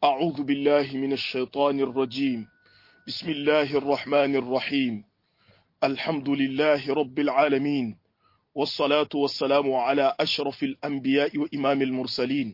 أعوذ بالله من الشيطان الرجيم بسم الله الرحمن الرحيم الحمد لله رب العالمين والصلاة والسلام على أشرف الأنبياء وإمام المرسلين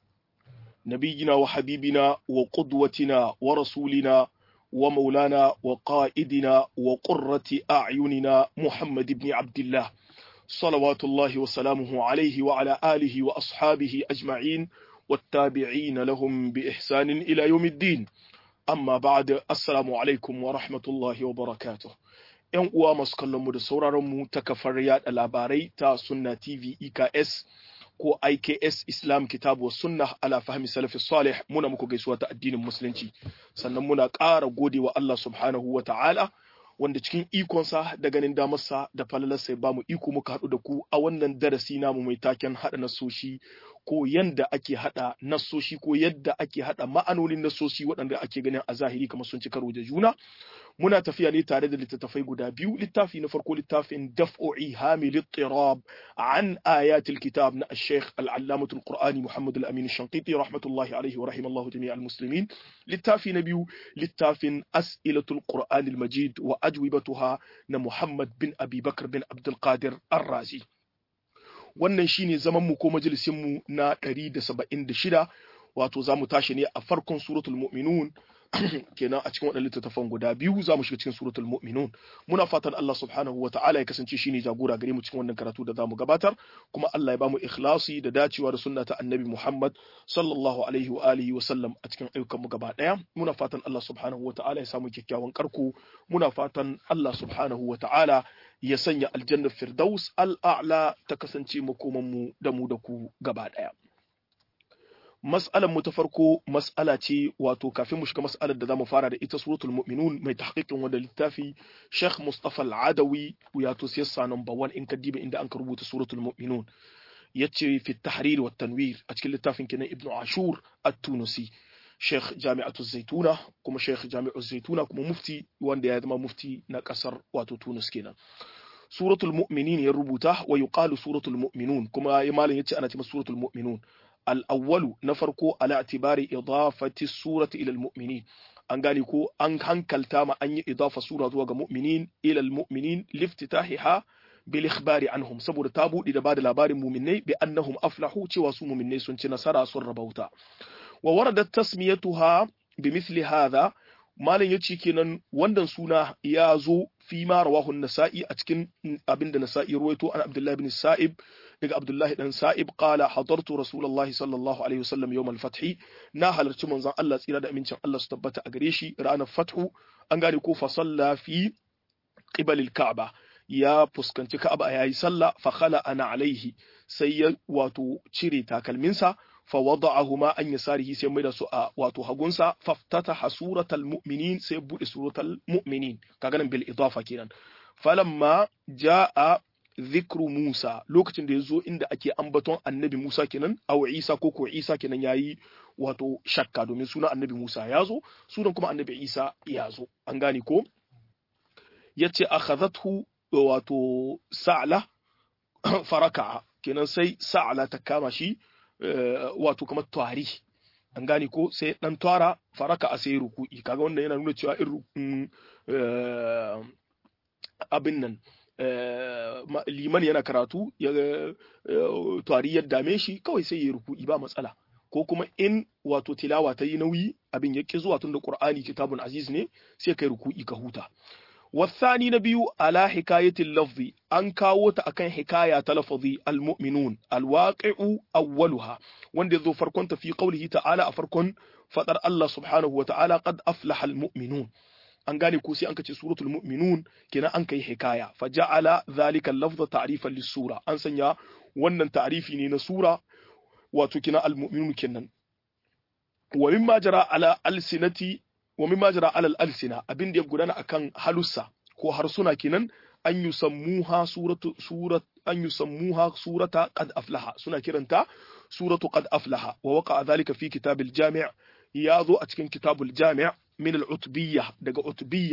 نبينا وحبيبنا وقدوتنا ورسولنا ومولانا وقائدنا وقرة أعيننا محمد بن عبد الله صلوات الله وسلامه عليه وعلى آله وأصحابه أجمعين والتابعين لهم بإحسان إلى يوم الدين أما بعد السلام عليكم ورحمة الله وبركاته ‘Yan uwa masu kallonmu da sauraronmu ta kafar yaɗa labarai ta Sunna TV EKS ko IKS Islam Kitabu wa Sunna ala fahmi salafi salih muna muku gaisuwa ta addinin Musulunci sannan muna ƙara gode wa Allah subhanahu wa ta'ala wanda cikin ikonsa da ganin damarsa da falalarsa ya ba mu iko muka haɗu da ku a wannan darasi namu mai taken haɗa nasoshi ko yanda ake haɗa nasoshi ko yadda ake haɗa ma'anonin nasoshi waɗanda ake ganin a zahiri kamar sun ci karo da juna muna tafiya ne tare da littattafai guda biyu littafi na farko littafin daf'o'i hamil ittirab an ayatul kitab na al-sheikh al-allamatul qur'ani muhammad al-amin shanqiti rahmatullahi alaihi wa rahimallahu jami'a al-muslimin littafi na biyu littafin as'ilatul qur'an al-majid wa ajwibatuha na muhammad bin abi bakr bin abdul qadir ar-razi wannan shine zaman mu ko majalisin mu na 176 wato zamu tashi ne a farkon suratul mu'minun kenan a cikin waɗannan littattafan guda biyu za mu shiga cikin suratul mu'minun muna fatan Allah subhanahu wata'ala ya kasance shine jagora gare mu cikin wannan karatu da zamu gabatar kuma Allah ya bamu ikhlasi da dacewa da sunna ta annabi Muhammad sallallahu alaihi wa alihi wa sallam a cikin ayyukan mu gaba daya muna fatan Allah subhanahu wata'ala ya samu kyakkyawan karko muna fatan Allah subhanahu wata'ala ya sanya aljannar firdaus al'a'la ta kasance makoman mu da mu da ku gaba daya mas'alar mu ta farko mas'ala ce wato kafin mu shiga mas'alar da zamu fara da ita suratul mu'minun mai tahqiqin wanda littafi Sheikh Mustafa Al-Adawi ya to siyasa number 1 in ka diba inda an ka rubuta suratul mu'minun yace fi tahrir wa tanwir a cikin littafin kenan Ibn Ashur At-Tunisi Sheikh Jami'atu Zaituna kuma Sheikh Jami'u Zaituna kuma mufti wanda ya zama mufti na kasar wato Tunis kenan suratul mu'minin ya rubuta wa yuqalu suratul mu'minun kuma ya malam yace ana cewa suratul mu'minun الأول نفرقو على اعتبار إضافة السورة إلى المؤمنين an gane ko an hankalta ma an yi idafa sura zuwa ga mu'minin ila almu'minin liftitahiha bil ikhbari anhum saboda ta bude da bada labarin mu'minai bi annahum aflahu cewa su mu'minai sun ci nasara sun rabauta wa waradat tasmiyatuha bi mithli hadha malam yace kenan wannan suna ya zo fi ma rawahu nasai a cikin abinda nasa'i ruwaito an abdullahi bin sa'ib daga Abdullahi dan Sa'ib qala hadartu Rasulullahi sallallahu alaihi wasallam yawm al-fath na halarci manzon Allah tsira da amincin Allah su tabbata a gare shi ranar fathu an gane ko fa salla fi qibal al-Ka'ba ya fuskanci Ka'aba yayi sallah fa khala ana alaihi sai ya wato cire takalminsa fa wada'ahuma an yasarihi sai mai da su a wato hagunsa faftataha suratal mu'minin sai bude suratal mu'minin kaga nan bil idafa kenan falamma jaa zikru Musa lokacin da ya zo inda ake ambaton annabi Musa kenan aw Isa ko ko Isa kenan yayi wato shakka domin sunan annabi Musa ya zo sunan kuma annabi Isa ya zo an gane ko yace akhadhathu wato sa'la faraka kenan sai sa'la ta kama shi wato kamar tawari an gane ko sai dan twara faraka a sai ruku'i kaga wannan yana nuna cewa irin abin nan liman yana karatu ya tari ya dame shi kawai sai ya ruku'i ba matsala ko kuma in wato tilawa ta yi nauyi abin ya ƙi zuwa tun da ƙur'ani kitabun aziz ne sai kai ruku'i ka huta wasani na biyu ala hikayatin lafzi an kawo ta akan hikaya ta lafazi almu'minun alwaqi'u awwaluha wanda yazo farkon ta fi qawlihi ta'ala a farkon fadar Allah subhanahu wa ta'ala qad aflaha almu'minun an gane ko sai an kace suratul mu'minun kenan an kai hikaya fa ja'ala dhalika al-lafza ta'rifan lis-sura an sanya wannan ta'rifi ne na sura wato kina al-mu'minun kenan wa mimma jara ala alsinati wa mimma jara ala al-alsina abin da ya gudana akan halussa ko harsuna kenan an yusammuha suratu surat an yusammuha surata qad aflaha suna kiranta suratu qad aflaha wa waqa dhalika fi kitab al-jami' ya zo a cikin kitabul jami' min al-utbiyya daga utbiyya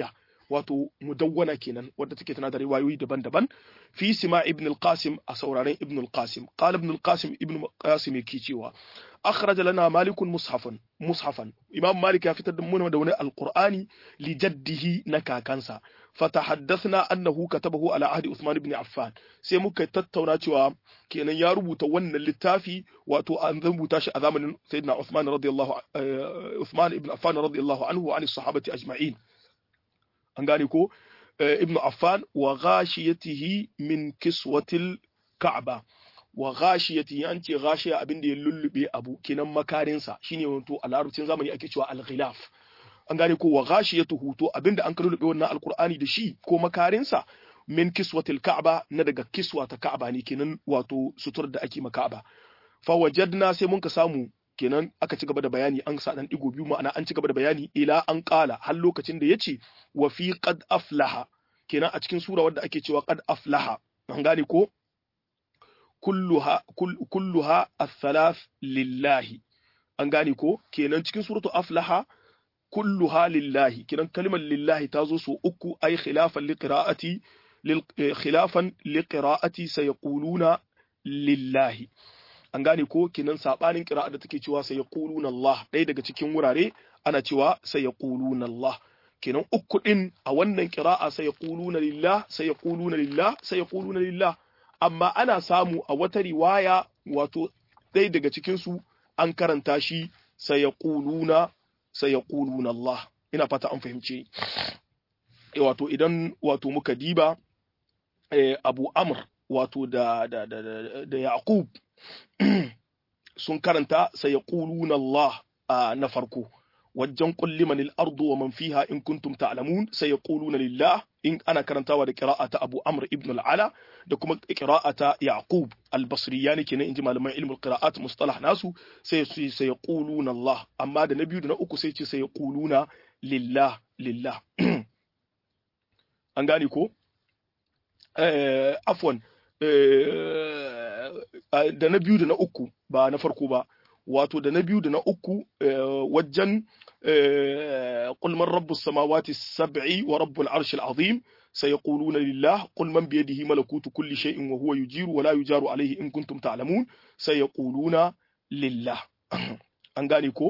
wato mudawwana kenan wadda take tana da riwayoyi daban-daban fi sima ibn al-qasim a sauraren ibn al-qasim qala ibn al-qasim ibn al-qasim yake cewa akhraja lana malikun mushafan mushafan imam malik ya fitar da mu da wani alqur'ani li jaddihi na kakansa fatahaddathna annahu katabahu ala ahdi usman ibn affan sai muka tattauna cewa kenan ya rubuta wannan littafi wato an rubuta shi a zamanin sayyidina usman radiyallahu usman ibn affan radiyallahu anhu wa an sahabati ajma'in an gane ko ibn affan wa ghashiyatihi min kiswatil ka'ba wa ghashiyati an ce ghashiya abin da ya lullube abu kenan makarinsa shine wato a larabcin zamani ake cewa al-ghilaf an gane ko wa ghashiyatuhu to abinda an lullube wannan alqur'ani da shi ko makarinsa min kiswatil ka'ba na daga kiswa ta ka'ba ne kenan wato sutur da ake maka'ba fa wajadna sai mun ka samu kenan aka ci gaba da bayani an sa dan digo biyu ma'ana an ci gaba da bayani ila an qala har lokacin da yace wa fi qad aflaha kenan a cikin sura wadda ake cewa qad aflaha an gane ko kulluha kulluha ath-thalath lillahi an gane ko kenan cikin suratu aflaha kulluha lillahi kenan kalmar lillahi ta zo so uku ay khilafan liqira'ati khilafan liqira'ati sayaquluna lillahi an gane ko kenan sabanin qira'a da take cewa sayaquluna Allah ɗaya daga cikin wurare ana cewa sayaquluna Allah kenan uku din a wannan qira'a sayaquluna lillah sayaquluna lillah sayaquluna lillah amma ana samu a wata riwaya wato ɗaya daga cikinsu an karanta shi sai ya ƙuluna sai ya ƙuluna Allah ina fata an fahimce wato idan wato muka diba abu amr wato da da da da yaqub sun karanta sai ya ƙuluna Allah na farko wajen kulli manil ardu wa man fiha in kuntum ta'lamun sai yaquluna lillah in ana karantawa da qira'ata Abu Amr ibn al-Ala da kuma qira'ata Yaqub al-Basri yani kenan inji malaman ilmul qira'at mustalah nasu sai su sai yaquluna Allah amma da na biyu da na uku sai ce sai yaquluna lillah lillah an gane ko eh afwan da na biyu da na uku ba na farko ba wato da na biyu da na uku wajen قل من رب السماوات السبع ورب العرش العظيم سيقولون لله قل من بيده ملكوت كل شيء وهو يجير ولا يجار عليه إن كنتم تعلمون سيقولون لله an gane ko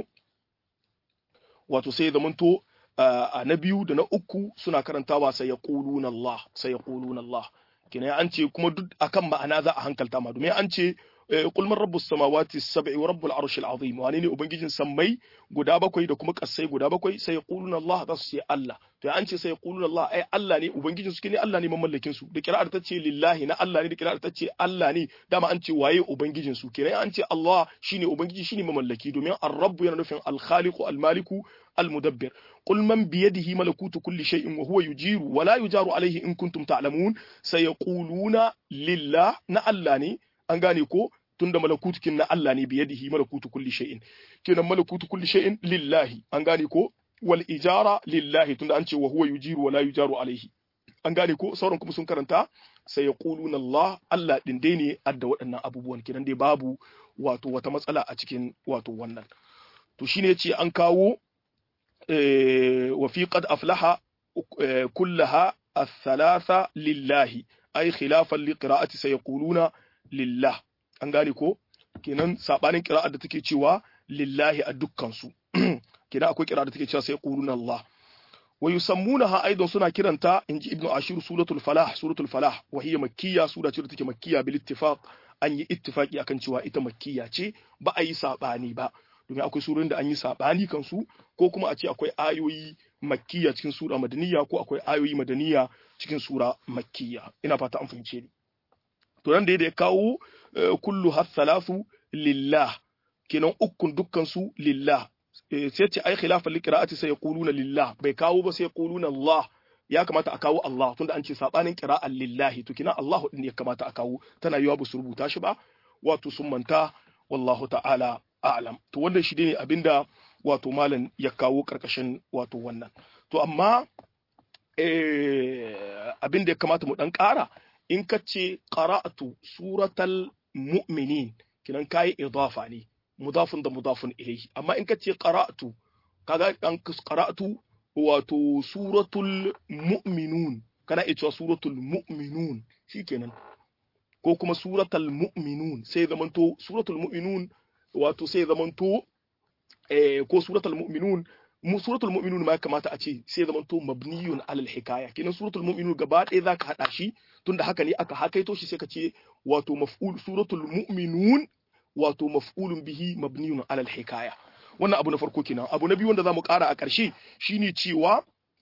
wato sai zamanto a na biyu da na uku suna karantawa sai ya Allah sai ya Allah kina an ce kuma duk akan ma'ana za a hankalta ma domin an ce qul man rabbus samawati sab'i wa rabbul arshil azim wane ne ubangijin sammai guda bakwai da kuma kasai guda bakwai sai yaquluna Allah za su ce Allah to an ce sai yaquluna Allah ai Allah ne ubangijin su ne Allah ne mamallakin su da kira'ar ta ce lillahi na Allah ne da kira'ar ta ce Allah ne dama an ce waye ubangijin su kenan an ce Allah shine ubangiji shine mamallaki domin ar-rabb yana nufin al-khaliqu al-maliku المدبر قل من بيده ملكوت كل شيء وهو يجير ولا يجار عليه إن كنتم تعلمون سيقولون لله نألاني أنغاني كو tunda malakutukin na Allah ne biyadihi malakutu kulli shay'in kenan malakutu kulli shay'in lillahi an gane ko wal ijara lillahi tunda an ce wa huwa yujiru wa la yujaru alaihi an gane ko sauran kuma sun karanta sai yaquluna Allah Allah din dai ne adda waɗannan abubuwan kenan dai babu wato wata matsala a cikin wato wannan to shine yace an kawo وفي قد أفلح كلها الثلاثة لله أي خلافا لقراءة سيقولون لله an gane ko kenan sabanin kira'ar da take cewa lillahi a dukkansu kenan akwai kira'ar da take cewa sai quluna Allah wa yusammunaha aidan suna kiranta inji ibnu ashir suratul falah suratul falah wa hiya makkiyya sura ce da take makkiyya bil ittifaq an yi ittifaqi akan cewa ita makkiyya ce ba a yi sabani ba domin akwai surorin da an yi sabani kansu ko kuma a ce akwai ayoyi makkiya cikin sura madaniya ko akwai ayoyi madaniya cikin sura makkiya ina fata an fahimce ni to nan da ya kawo kullu hasalatu lillah kenan ukun dukkan su lillah sai ce ai khilafan liqira'ati sai yaquluna lillah bai kawo ba sai yaquluna Allah ya kamata a kawo Allah tunda an ce sabanin qira'an lillahi to kina Allah din ya kamata a kawo tana yiwa ba su rubuta shi ba wato sun manta wallahu ta'ala a'lam to wannan shi ne abinda wato malam ya kawo karkashin wato wannan to amma eh abinda ya kamata mu dan ƙara in ka ce qara'atu suratal mu'minin kinan kai idafa ne mudafun da mudafun ilayhi amma in ka ce qara'atu kaga an qara'atu wato suratul mu'minun kana iya cewa suratul mu'minun shikenan ko kuma suratul mu'minun sai zamanto suratul mu'minun wato sai zamanto eh, ko suratul mu'minun mu suratul mu'minun ma kamata a ce sai zamanto mabniyun alal hikaya kinan suratul mu'minun gaba ɗaya zaka hada shi tunda haka ne aka hakaito shi sai ka ce wato maf'ul suratul mu'minun wato maf'ulun bihi mabniyun alal hikaya wannan abu na farko kenan abu na biyu wanda zamu ƙara a ƙarshe shine cewa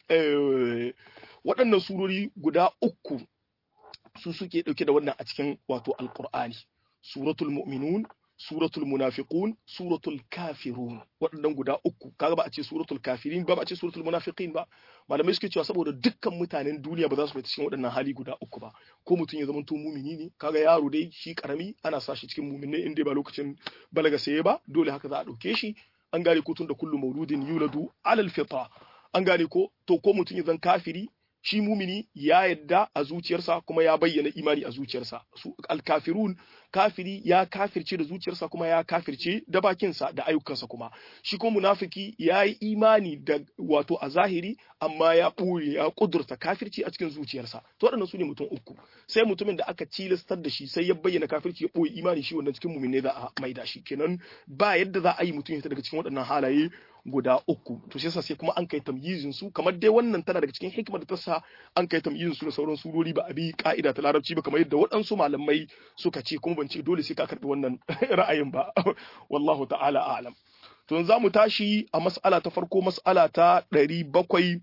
waɗannan surori guda uku su suke ɗauke da wannan a cikin wato alƙur'ani suratul mu'minun suratul munafiqun suratul kafirun waɗannan guda uku kaga ba a ce suratul kafirin ba ba a ce suratul munafiqin ba malamai suke cewa saboda dukkan mutanen duniya ba za su fita cikin waɗannan hali guda uku ba ko mutum ya zamanto mumini ne kaga yaro dai shi karami ana sa shi cikin muminai inda ba lokacin balaga saye ba dole haka za a ɗauke shi an gane ko tun da kullu mauludin yuladu alal fitra an gane ko to ko mutum ya zan kafiri shi mumini ya yadda a zuciyarsa kuma ya bayyana imani a zuciyarsa su alkafirun kafiri ya kafirce da zuciyarsa kuma ya kafirce da bakinsa da ayyukansa kuma shi kuma munafiki ya yi imani da wato a zahiri amma ya ɓoye ya ƙudurta kafirci a cikin zuciyarsa to waɗannan su ne mutum uku sai mutumin da aka cilastar da shi sai ya bayyana kafirci ya ɓoye imani shi wannan cikin mumin ne za a maida shi kenan ba yadda za a yi mutum ya daga cikin waɗannan halaye guda uku to shi yasa sai kuma an kai tamyizin su kamar dai wannan tana daga cikin hikimar da ta sa an kai tamyizin su da sauran surori ba a bi ka'ida ta larabci ba kamar yadda waɗansu malamai suka ce kuma ban ce dole sai ka karɓi wannan ra'ayin ba wallahu ta'ala a'lam to za mu tashi a mas'ala ta farko mas'ala ta ɗari bakwai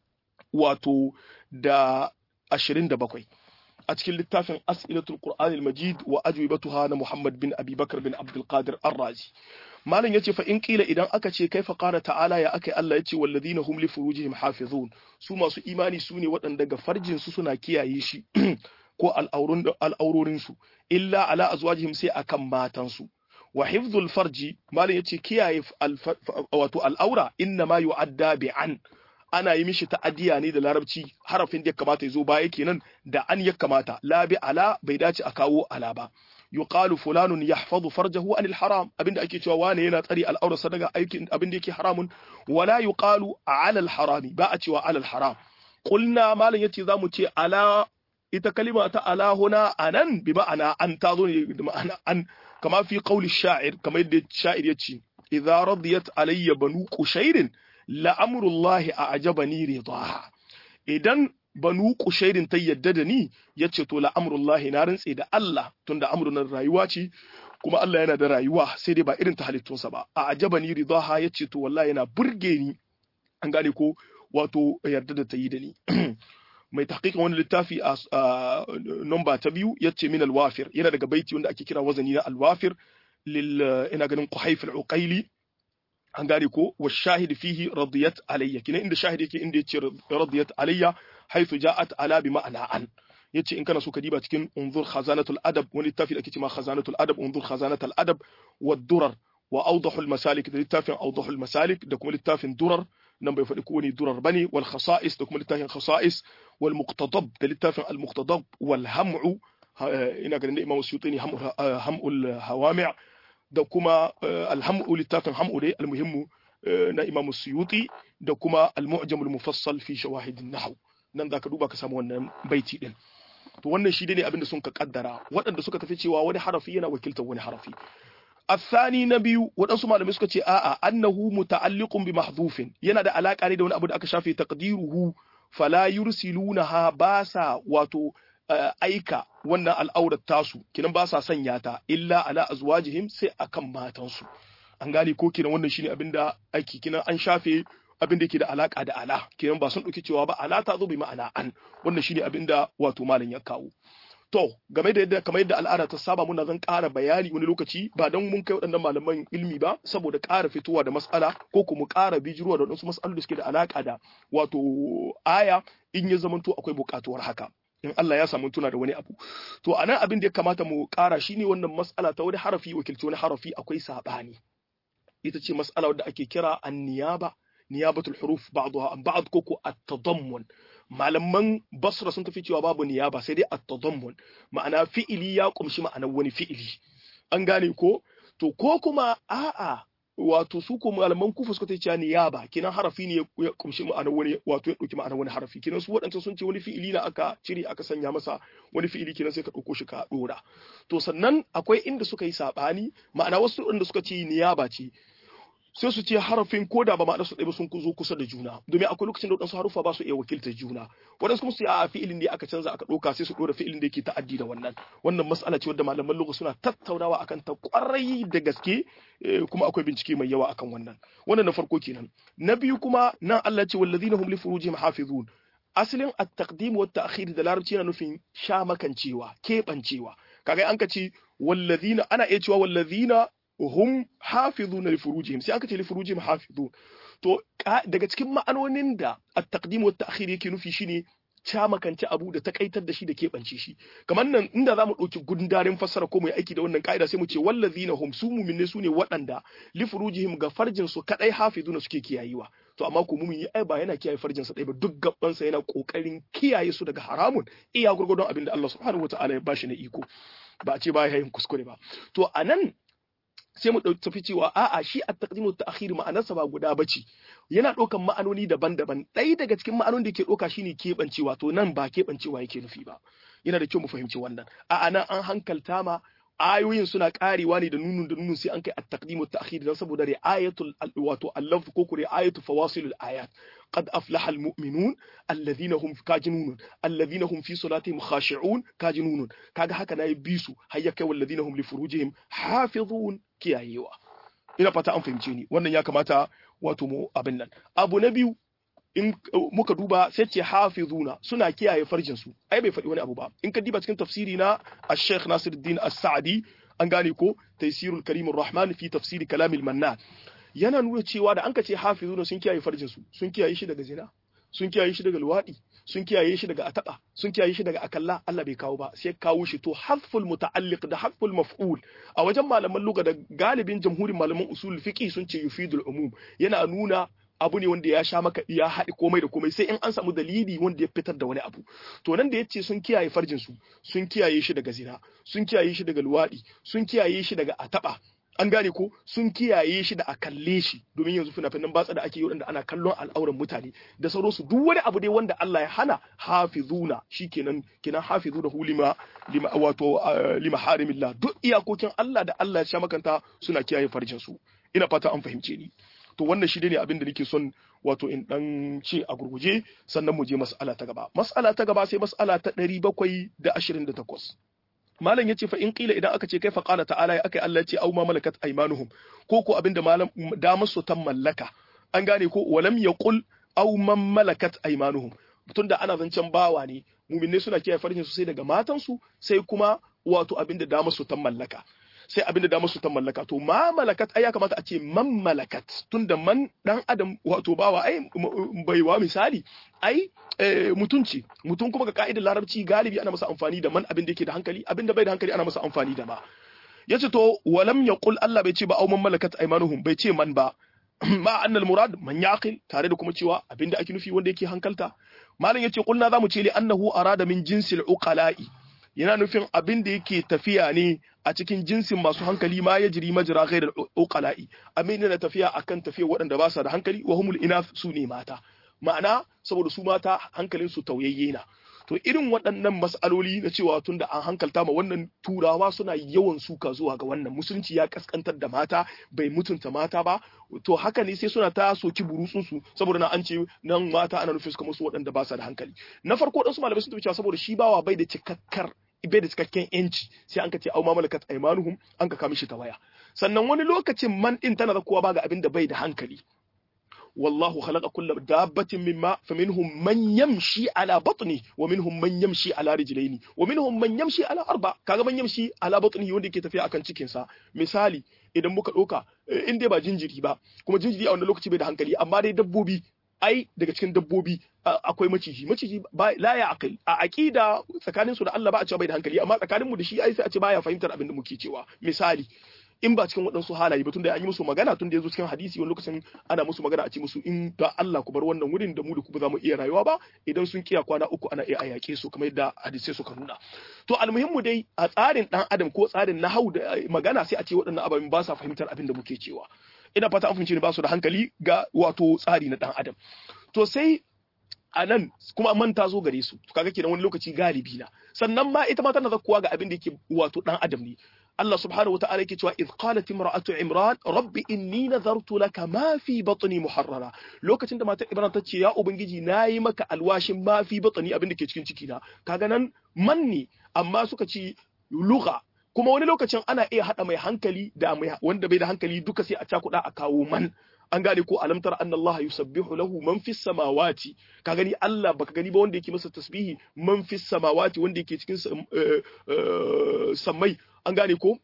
wato da ashirin da bakwai a cikin littafin as'ilatul qur'anil majid wa ajwibatuha na muhammad bin abi bakar bin abdul qadir ar-razi malam yace fa in kila idan aka ce kaifa qala ta'ala ya akai Allah yace walladhina hum li furujihim hafizun su masu imani su ne waɗanda ga farjin su suna kiyaye shi ko al'aurun al'aurorin su illa ala azwajihim sai akan matan su wa hifdhul farji malam yace kiyaye wato al'aura inna ma yu'adda bi an ana yi mishi ta'addiya ne da larabci harafin da ya kamata ya zo baya kenan da an ya kamata la bi ala bai dace a kawo ala ba yuqalu fulanun yahfazu farjahu anil haram abinda ake cewa wane yana tsari al'aurarsa daga aikin abinda yake haramun wala yuqalu ala al harami ba a cewa ala al haram qulna malam yace zamu ce ala ita kalima ta ala huna anan bi ma'ana an tazo ne da ma'ana an kama fi qawli sha'ir kama yadda sha'ir yace idza radiyat alayya banu qushairin la amrullahi a ajabani ridaha idan banu kushairin ta yadda da ni ya ce to la'amurullahi na rantse da Allah tunda amurunan rayuwa ce kuma Allah yana da rayuwa sai dai ba irin ta halittunsa ba a ajaba ni ridaha ya ce to wallahi yana burge ni an gane ko wato yarda da ta yi da ni mai tahqiqin wani littafi a nomba ta biyu ya ce min alwafir yana daga baiti wanda ake kira wazani na alwafir lil ina ganin quhayf al-uqayli an gane ko wa shahid fihi radiyat alayya kina inda shahid yake inda yace radiyat alayya haythu ja'at ala bi ma'ana an yace in kana so ka diba cikin unzur khazanatul adab wani littafi da ake cewa khazanatul adab unzur khazanatul adab wa durar wa awdahul masalik da littafin awdahul masalik da kuma littafin durar nan bai faɗi ko wani durar bane wal khasa'is da kuma littafin khasa'is wal muqtadab da littafin al muqtadab wal ham'u ina ganin da imam suyuti ne ham'ul hawami' da kuma alhamu littafin hamu dai almuhimmu na imam suyuti da kuma almu'jam almufassal fi shawahid an-nahw nan zaka duba ka samu wannan baiti din to wannan shi ne abinda sun ka kaddara waɗanda suka tafi cewa wani harafi yana wakiltar wani harafi الثاني نبي waɗansu malamai suka ce a'a annahu muta'alliqun bi mahdhufin yana da alaka ne da wani abu da aka shafe taqdiruhu fala yursilunaha basa wato aika wannan al'aurar tasu kinan ba sa sanya ta illa ala azwajihim sai akan matansu an gane ko kinan wannan shine abinda aiki kinan an shafe abin da yake da alaka da ala kinan ba sun dauki cewa ba ala ta zo bi ma'ana an wannan shine abinda wato malam ya kawo to game da yadda kamar yadda al'ada ta saba muna zan ƙara bayani wani lokaci ba don mun kai waɗannan malaman ilmi ba saboda ƙara fitowa da mas'ala ko kuma ƙara bijiruwa da waɗansu mas'alu da suke da alaka da wato aya in ya zamanto akwai buƙatuwar haka in Allah ya samu tuna da wani abu to anan abin da ya kamata mu ƙara shine wannan mas'ala ta wani harafi wakilci wani harafi akwai sabani ita ce mas'ala wadda ake kira an-niyaba niyabatul huruf ba'daha an ba'd koko at-tadammun malaman basra sun tafi cewa babu niyaba sai dai at-tadammun ma'ana fi'ili ya kumshi ma'anar wani fi'ili an gane ko to ko kuma a'a wato su ko malaman kufa suka ce niyaba kenan harafi ne ya kumshi ma'anar wani wato ya dauki ma'anar wani harafi kenan su waɗancan sun ce wani fi'ili na aka cire aka sanya masa wani fi'ili kenan sai ka dauko shi ka dora to sannan akwai inda suka yi sabani ma'ana wasu inda suka ce niyaba ce sai su ce harafin ko da ba ma'ana su ɗaya ba sun zo kusa da juna domin akwai lokacin da waɗansu harufa ba su iya wakiltar juna waɗansu kuma su a fi'ilin ne aka canza aka ɗauka sai su ɗora fi'ilin da yake ta'addi da wannan wannan mas'ala ce wadda malaman lugha suna tattaunawa akan ta ƙwarai da gaske kuma akwai bincike mai yawa akan wannan wannan na farko kenan na biyu kuma nan Allah ce wallazina hum li furujihim hafizun asalin at-taqdim wa at-ta'khir da larabci yana nufin sha makancewa keɓancewa kaga an ka ce wallazina ana iya cewa wallazina hum hafizuna li furujihim sai aka ce li furujihim hafizun to daga cikin ma'anonin da at-taqdim wa at-ta'khir yake nufi shine camakance abu da takaitar da shi da keɓance shi kamar nan inda za mu ɗauki gundarin fassara ko mu yi aiki da wannan ka'ida sai mu ce wallazina hum su mu'minne su ne waɗanda li furujihim ga farjin su kadai hafizuna suke kiyayewa to amma ko mumin yi ai ba yana kiyaye farjin sa ɗaya ba duk gaban sa yana kokarin kiyaye su daga haramun iya gurgurdon abin da Allah subhanahu wataala ya bashi na iko ba a ce ba ya yin kuskure ba to anan sai mu tafi cewa a'a shi a taqdimu ta'khir ma'anarsa ba guda bace yana ɗaukan ma'anoni daban-daban ɗaya daga cikin ma'anonin da ke ɗauka shine keɓancewa to nan ba keɓancewa yake nufi ba yana da kyau mu fahimci wannan a'a nan an hankalta ma ayoyin suna karewa ne da nunun da nunun sai an kai at-taqdimu ta'khir dan saboda ri'ayatul wato al-lafz ko ku ri'ayatu fawasilul ayat qad aflaha al-mu'minun alladhina hum kajinun alladhina hum fi salatihim khashi'un kajinun kaga haka nayi bisu hayya kai walladhina hum li furujihim hafizun kiyayewa ina fata an fahimce ni wannan ya kamata wato mu abin nan abu na biyu in muka duba sai ce hafizuna suna kiyaye farjin su ai bai faɗi wani abu ba in ka diba cikin tafsiri na Sheikh Nasiruddin As-Sa'di an gane ko Taysirul Karimur Rahman fi tafsiri Kalamil Mannan yana nuna cewa da an ka ce hafizuna sun kiyaye farjin su sun kiyaye shi daga zina sun kiyaye shi daga luwadi sun kiyaye shi daga ataba sun kiyaye shi daga akalla Allah bai kawo ba sai kawo shi to hasful muta'alliq da hasful maf'ul a wajen malaman lugha da galibin jamhurin malaman usul fiqi sun ce yufidul umum yana nuna abu ne wanda ya sha maka ya haɗi komai da komai sai in an samu dalili wanda ya fitar da wani abu to nan da yace sun kiyaye farjin su sun kiyaye shi daga zina sun kiyaye shi daga luwadi sun kiyaye shi daga ataba an gane ko sun kiyaye shi da a kalle shi domin yanzu fina-finan batsa da ake yi wanda ana kallon al'auran mutane da sauransu duk wani abu dai wanda Allah ya hana hafizuna shikenan kenan hafizuna hu lima lima wato lima harimillah duk iyakokin Allah da Allah ya sha makanta suna kiyaye farjin su ina fata an fahimce ni to wannan shi ne abin da nake son wato in dan ce a gurguje sannan mu je mas'ala ta gaba mas'ala ta gaba sai mas'ala ta 728 malam yace fa in qila idan aka ce kai fa qala ta'ala ya akai Allah yace au ma malakat aymanuhum ko ko abinda malam da musu tan mallaka an gane ko walam yaqul au man malakat aymanuhum tunda ana zancen bawa ne muminne suna kiyaye farjin su sai daga matansu sai kuma wato abinda da musu tan mallaka sai abinda da musu ta mallaka to ma malakat ai ya kamata a ce man malakat tunda man dan adam wato bawa ai baiwa misali ai mutunci mutum kuma ga ka'idar larabci galibi ana masa amfani da man abin da yake da hankali abin da bai da hankali ana masa amfani da ma yace to walam yaqul Allah bai ce ba au man malakat aymanuhum bai ce man ba ma annal murad man yaqil tare da kuma cewa abin da ake nufi wanda yake hankalta malam yace kulna zamu ce li annahu arada min jinsil uqala'i yana nufin abin da yake tafiya ne a cikin jinsin masu hankali ma ya jiri majira ghairar uqala'i abin da tafiya akan tafiya waɗanda ba su da hankali wa humul inath su ne mata ma'ana saboda su mata hankalin su tauyayye na to irin waɗannan mas'aloli na cewa tun da an hankalta ma wannan turawa suna yawan suka zuwa ga wannan musulunci ya kaskantar da mata bai mutunta mata ba to haka ne sai suna ta soki burutsun su saboda na an ce nan mata ana nufin su musu waɗanda ba su da hankali na farko dan su malamai sun tafi cewa saboda shi bawa bai da cikakkar bai da cikakken yanci sai an ka ce au mamalakat aymanuhum an ka kama shi ta waya sannan wani lokacin man din tana da kowa ba ga abin da bai da hankali والله خلق كل دابة مما فمنهم من يمشي على بطنه ومنهم من يمشي على رجلين ومنهم من يمشي على أربع kaga man yamshi ala batnihi wanda yake tafiya akan cikin sa misali idan muka doka in dai ba jinjiri ba kuma jinjiri a wannan lokaci bai da hankali amma dai dabbobi ai daga cikin dabbobi akwai maciji maciji la ya aqil a aqida tsakanin su da Allah ba a cewa bai da hankali amma tsakanin mu da shi ai sai a ce baya fahimtar abin da muke cewa misali in ba cikin waɗansu halaye ba tunda an yi musu magana tunda ya zo cikin hadisi wani lokacin ana musu magana a ce musu in da Allah ku bar wannan wurin da mu da ku ba za mu iya rayuwa ba idan sun kiya kwana uku ana iya yaƙe su kamar yadda hadisai suka nuna to almuhimmu dai a tsarin dan adam ko tsarin nahau da magana sai a ce waɗannan ababen ba sa fahimtar abin da muke cewa ina fata an fahimci ne ba su da hankali ga wato tsari na dan adam to sai a nan kuma man ta zo gare su kaga kenan wani lokaci galibi na sannan ma ita ma tana zakkuwa ga abin da yake wato dan adam ne Allah subhanahu wata'ala yake cewa idh qalat imra'atu imran rabbi inni nazartu laka ma fi batni muharrara lokacin da matar imran ta ce ya ubangiji nayi maka alwashin ma fi batni abin da ke cikin ciki na kaga nan manni amma suka ci lugha kuma wani lokacin ana iya hada mai hankali da mai wanda bai da hankali duka sai a cakuda a kawo man an gane ko alam tara anna Allah yusabbihu lahu man fis samawati ka gani Allah baka gani ba wanda yake masa tasbihi man fis samawati wanda yake cikin sammai an gane ko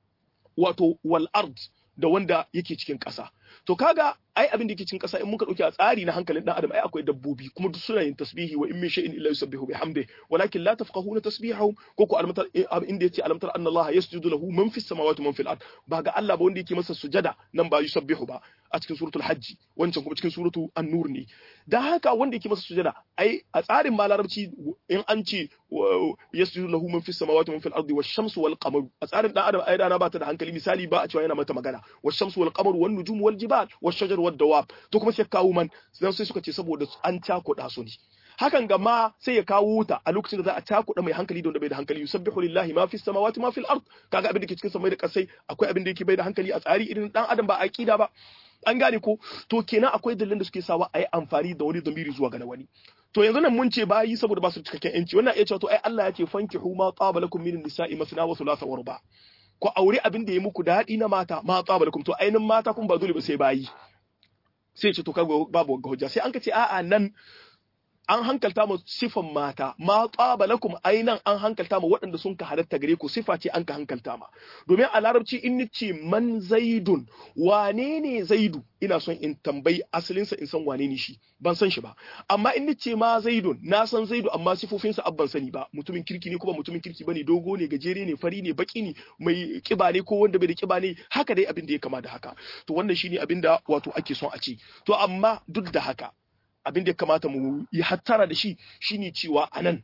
wato wal ard da wanda yake cikin ƙasa to kaga ai abin da yake cikin ƙasa in muka dauki a tsari na hankalin dan adam ai akwai dabbobi kuma duk suna yin tasbihi wa in min shay'in illa yusabbihu bihamdi walakin la tafqahuna tasbihahum ko ko alamtar inda yace alamtar anna Allah yasjudu lahu man fis samawati man fil ard ba ga Allah ba wanda yake masa sujada nan ba yusabbihu ba a cikin suratul hajji wancan kuma cikin suratu an-nur ne da haka wanda yake masa sujada ai a tsarin ma larabci in an ce yasjudu lahu man fis samawati man fil ardi wash-shamsu wal qamar a tsarin dan adam ai rana ba ta da hankali misali ba a cewa yana mata magana wash-shamsu wal qamar wan nujum wal jibal wash-shajar wad dawab to kuma sai kawo man sai suka ce saboda an cakuɗa su ne hakan ga ma sai ya kawo ta a lokacin da za a cakuɗa mai hankali da wanda bai da hankali yusabbihu lillahi ma fis samawati ma fil ard kaga abin da ke cikin samai da kasai akwai abin da yake bai da hankali a tsari irin dan adam ba aqida ba an gane ko to kenan akwai dalilan da suke sawa a yi amfani da wani zamiri zuwa ga wani to yanzu nan mun ce bayi saboda ba su cikakken yanci wannan iya cewa to ai Allah ya ce fankihu ma qaba lakum min nisa'i masna wa thulatha wa ruba ku aure abin da ya muku daɗi na mata ma qaba lakum to ainin mata kun ba dole ba sai bayi sai ce to kaga babu ga hujja sai an ka ce a'a nan an hankalta mu sifan mata ma qaba lakum ainan an hankalta mu waɗanda sun ka halatta gare ku sifa ce an ka hankalta ma domin a larabci in nace man zaidun wane ne zaidu ina son in tambayi asalinsa in san wane ne shi ban san shi ba amma in nace ma zaidun na san zaidu amma sifofinsa abban sani ba mutumin kirki ne kuma mutumin kirki bane dogo ne gajere ne fari ne baki ne mai kiba ne ko wanda bai da kiba ne haka dai abin da ya kama da haka to wannan shine abin da wato ake son a ce to amma duk da haka abin da ya kamata mu yi hattara da shi shine cewa anan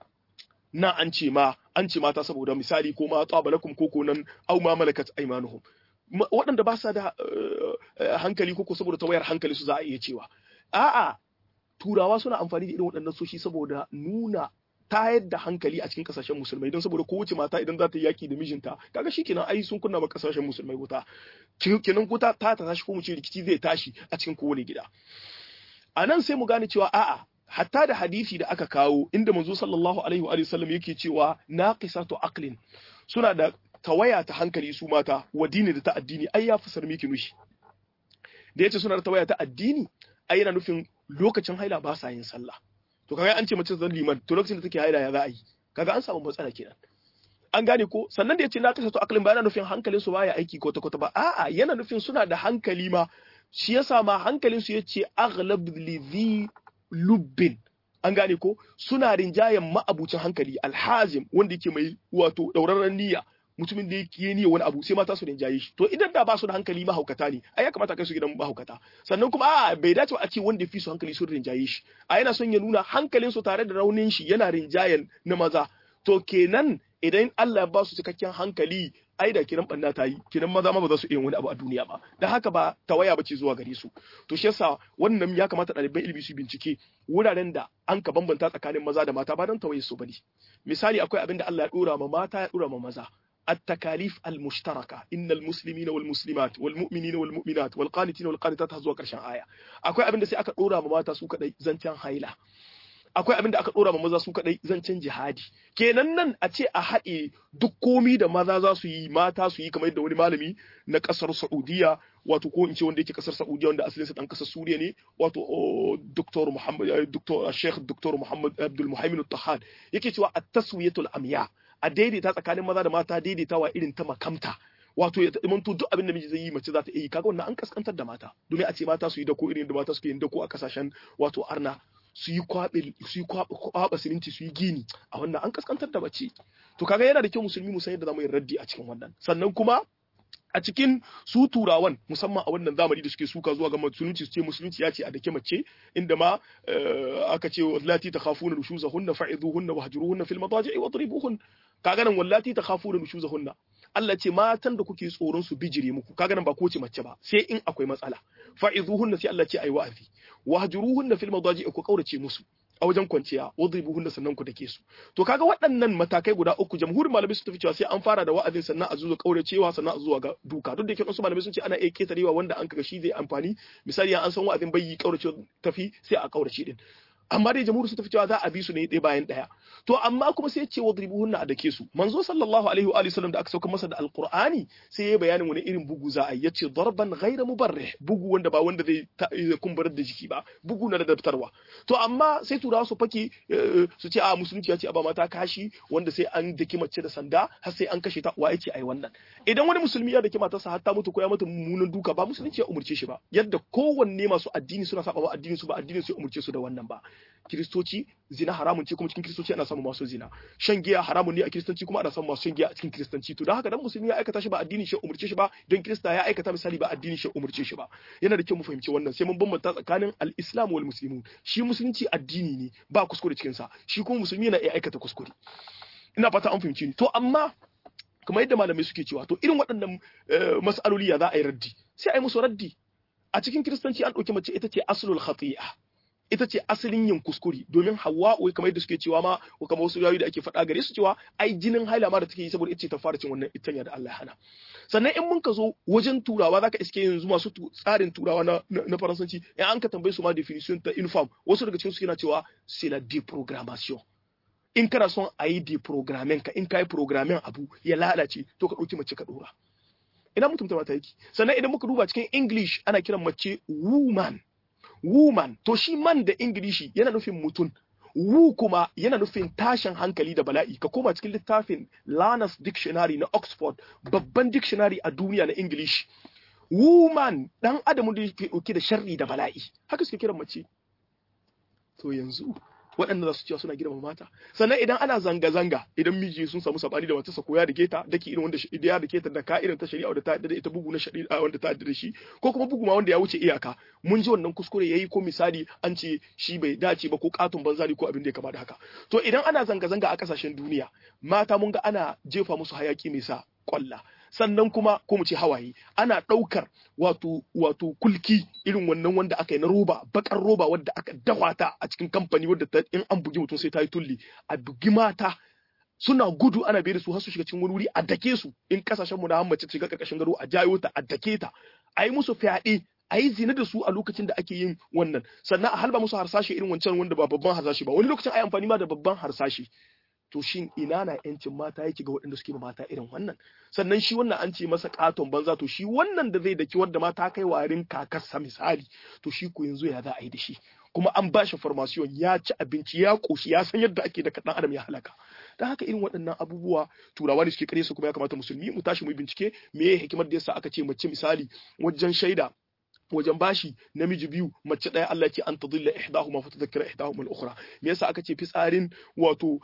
na an ce ma an ce mata saboda misali ko ma tsabalakum ko ko nan au ma malakat aymanuhum waɗanda ba sa da hankali ko ko saboda tawayar hankali su za a iya cewa a'a turawa suna amfani da irin waɗannan soshi saboda nuna tayar da hankali a cikin kasashen musulmai don saboda kowace mata idan za ta yi yaki da mijinta kaga shi kenan ai sun kunna ma kasashen musulmai wuta kenan wuta ta ta tashi ko mu ce rikici zai tashi a cikin kowane gida a nan sai mu gane cewa a'a hatta da hadisi da aka kawo inda manzo sallallahu alaihi wa sallam yake cewa naqisatu aqlin suna da tawaya ta hankali su mata wa dini da ta addini ai ya fasar miki nushi da yace suna da tawaya ta addini ai yana nufin lokacin haila ba sa yin sallah to kaga an ce mace zan liman to lokacin da take haila ya za a yi kaga an samu matsala kenan an gane ko sannan da yace naqisatu aqlin ba yana nufin hankalin su baya aiki ko ta kwata ba a'a yana nufin suna da hankali ma shi yasa ma hankalinsu ya ce aghlab lidhi lubbin an gane ko suna rinjayen ma'abucin hankali alhazim wanda yake mai wato daurarren niyya mutumin da yake niyya wani abu sai mata su rinjaye shi to idan da ba su da hankali mahaukata ne ai ya kamata kai su gidan mahaukata sannan kuma a bai dace a ce wanda fi su hankali sun rinjaye shi a yana son ya nuna hankalin su tare da raunin shi yana rinjayen na maza to kenan idan Allah ya ba su cikakken hankali ai da kiran banna ta yi kiran maza ma ba za su iya wani abu a duniya ba dan haka ba tawaya bace zuwa gare su to shi yasa wannan ya kamata ɗaliban ilimi su bincike wuraren da an ka bambanta tsakanin maza da mata ba dan tawaye su bane misali akwai abin da Allah ya dora ma mata ya dora ma maza التكاليف المشتركة إن المسلمين والمسلمات والمؤمنين والمؤمنات والقانتين والقانتات هزوا كرشان آية أكوي أبن دسي أكا دورا مماتا سوكا دي زنتيان هايلا akwai abin da aka dora ma maza su kadai zancen jihadi kenan nan a ce a haɗe duk komi da maza za su yi mata su yi kamar yadda wani malami na ƙasar Saudiya wato ko in ce wanda yake ƙasar Saudiya wanda asalin sa dan ƙasar Suriya ne wato Dr. Muhammad Dr. Sheikh Dr. Muhammad Abdul Muhaimin Tahad yake cewa at-taswiyatul amya a daidaita tsakanin maza da mata daidaitawa irin ta makamta wato ya zamanto duk abin da miji zai yi mace za ta yi kaga wannan an kaskantar da mata domin a ce mata su yi dako irin da mata suke yin dako a kasashen wato arna su yi kwaɓe su yi kwaɓa siminti su yi gini a wannan an kaskantar da mace to kaga yana da kyau musulmi mu san yadda zamu yi raddi a cikin wannan sannan kuma a cikin su turawan musamman a wannan zamani da suke suka zuwa ga musulunci su ce musulunci ya ce a dake mace inda ma aka ce wallati takhafuna nushuzahunna fa'iduhunna wahjuruhunna fil madaji'i wadribuhun kaga nan wallati takhafuna nushuzahunna Allah ce matan da kuke tsoron su bijire muku kaga nan ba ko ce mace ba sai in akwai matsala fa'izuhunna sai Allah ce ayi wa'azi wahjuruhunna fil madaji ku kaurace musu a wajen kwanciya wadribuhunna sannan ku dake su to kaga waɗannan matakai guda uku jamhurin malamai su tafi cewa sai an fara da wa'azin sannan a zuwa kauracewa sannan a zuwa ga duka duk da yake wasu malamai sun ce ana iya ketarewa wanda an kaga shi zai amfani misali an san wa'azin bai yi kaurace tafi sai a kaurace din amma dai jamhuri su tafi cewa za a bi su ne ɗaya bayan ɗaya to amma kuma sai ce wadribuhunna a dake su manzo sallallahu alaihi wa alihi sallam da aka sauka masa da alqur'ani sai ya bayanin wani irin bugu za a yi yace darban ghayra mubarrih bugu wanda ba wanda zai kumbarar da jiki ba bugu na da daftarwa to amma sai turawa su fake su ce a musulunci ya ce a ba mata kashi wanda sai an daki mace da sanda har sai an kashe ta wa yace ai wannan idan wani musulmi ya daki matarsa har ta mutu ko ya mata mummunan duka ba musulunci ya umurce shi ba yadda kowanne masu addini suna saba wa addinin su ba addinin su ya umurce su da wannan ba kiristoci zina haramun ce kuma cikin kiristoci ana samun masu zina shan giya haramun ne a kiristanci kuma ana samun masu shan giya a cikin kiristanci to don haka dan musulmi ya aikata shi ba addinin shi umurce shi ba don kirista ya aikata misali ba addinin shi umurce shi ba yana da kyau mu fahimci wannan sai mun bambanta tsakanin al-islam wal muslimun shi musulunci addini ne ba kuskure cikin sa shi kuma musulmi yana iya aikata kuskure ina fata an fahimci ni to amma kamar yadda malamai suke cewa to irin waɗannan mas'aloli ya za a yi raddi sai a yi musu raddi a cikin kiristanci an ɗauki mace ita ce aslul khati'a ita ce asalin yin kuskure domin hawa'u kamar yadda suke cewa ma ko kamar wasu yayi da ake faɗa gare su cewa ai jinin haila ma da take yi saboda ita ce ta fara cin wannan itanya da Allah ya hana sannan in mun ka zo wajen turawa zaka iske yanzu masu tsarin turawa na na faransanci in an ka tambaye su ma definition ta inform wasu daga cikin su yana cewa c'est la deprogrammation in kana son a yi deprogramming ka in ka yi programming abu ya lalace to ka ɗauki mace ka ɗora ina mutum ta mata yake sannan idan muka duba cikin english ana kiran mace woman woman to shi man da ingilishi yana nufin mutum wu kuma yana nufin tashin hankali da bala'i ka koma cikin littafin Lanas Dictionary na Oxford babban dictionary a duniya na English woman dan adamu da yake dauke da sharri da bala'i haka suke kiran mace to yanzu waɗanda za su cewa suna girma mata sannan idan ana zanga-zanga idan miji sun samu sabani da matarsa ko ya da keta dake irin wanda ya da keta da ka irin ta shari'a wanda ta da ita bugu na shari'a wanda ta da shi ko kuma bugu ma wanda ya wuce iyaka mun ji wannan kuskure yayi ko misali an ce shi bai dace ba ko katon banzari ko abin da ya kama da haka to idan ana zanga-zanga a kasashen duniya mata mun ga ana jefa musu hayaki mai sa kwalla sannan kuma ko mu ce hawaye ana ɗaukar wato wato kulki irin wannan wanda aka yi na roba bakar roba wadda aka dawa ta a cikin kamfani wadda ta in an bugi mutum sai ta yi tulli a bugi mata suna gudu ana bai da su har su shiga cikin wani wuri a dake su in kasashen mu na mace shiga karkashin gado a jayo ta a dake ta a yi musu fyaɗe a yi zina da su a lokacin da ake yin wannan sannan a halba musu harsashe irin wancan wanda ba babban harsashe ba wani lokacin a yi amfani ma da babban harsashe to shin ina na yancin mata yake ga waɗanda suke mata irin wannan sannan shi wannan an ce masa katon banza to shi wannan da zai daki wanda mata kai warin kakarsa misali to shi ko yanzu ya za a yi da shi kuma an ba shi farmasiyon ya ci abinci ya koshi ya san yadda ake da kaɗan adam ya halaka don haka irin waɗannan abubuwa turawa ne suke kare su kuma ya kamata musulmi mu tashi mu bincike me ya hikimar da yasa aka ce mace misali wajen shaida wajen bashi namiji biyu mace ɗaya Allah ce an tadilla ihdahuma fa tadhakkara ihdahuma al-ukhra me yasa aka ce fitsarin wato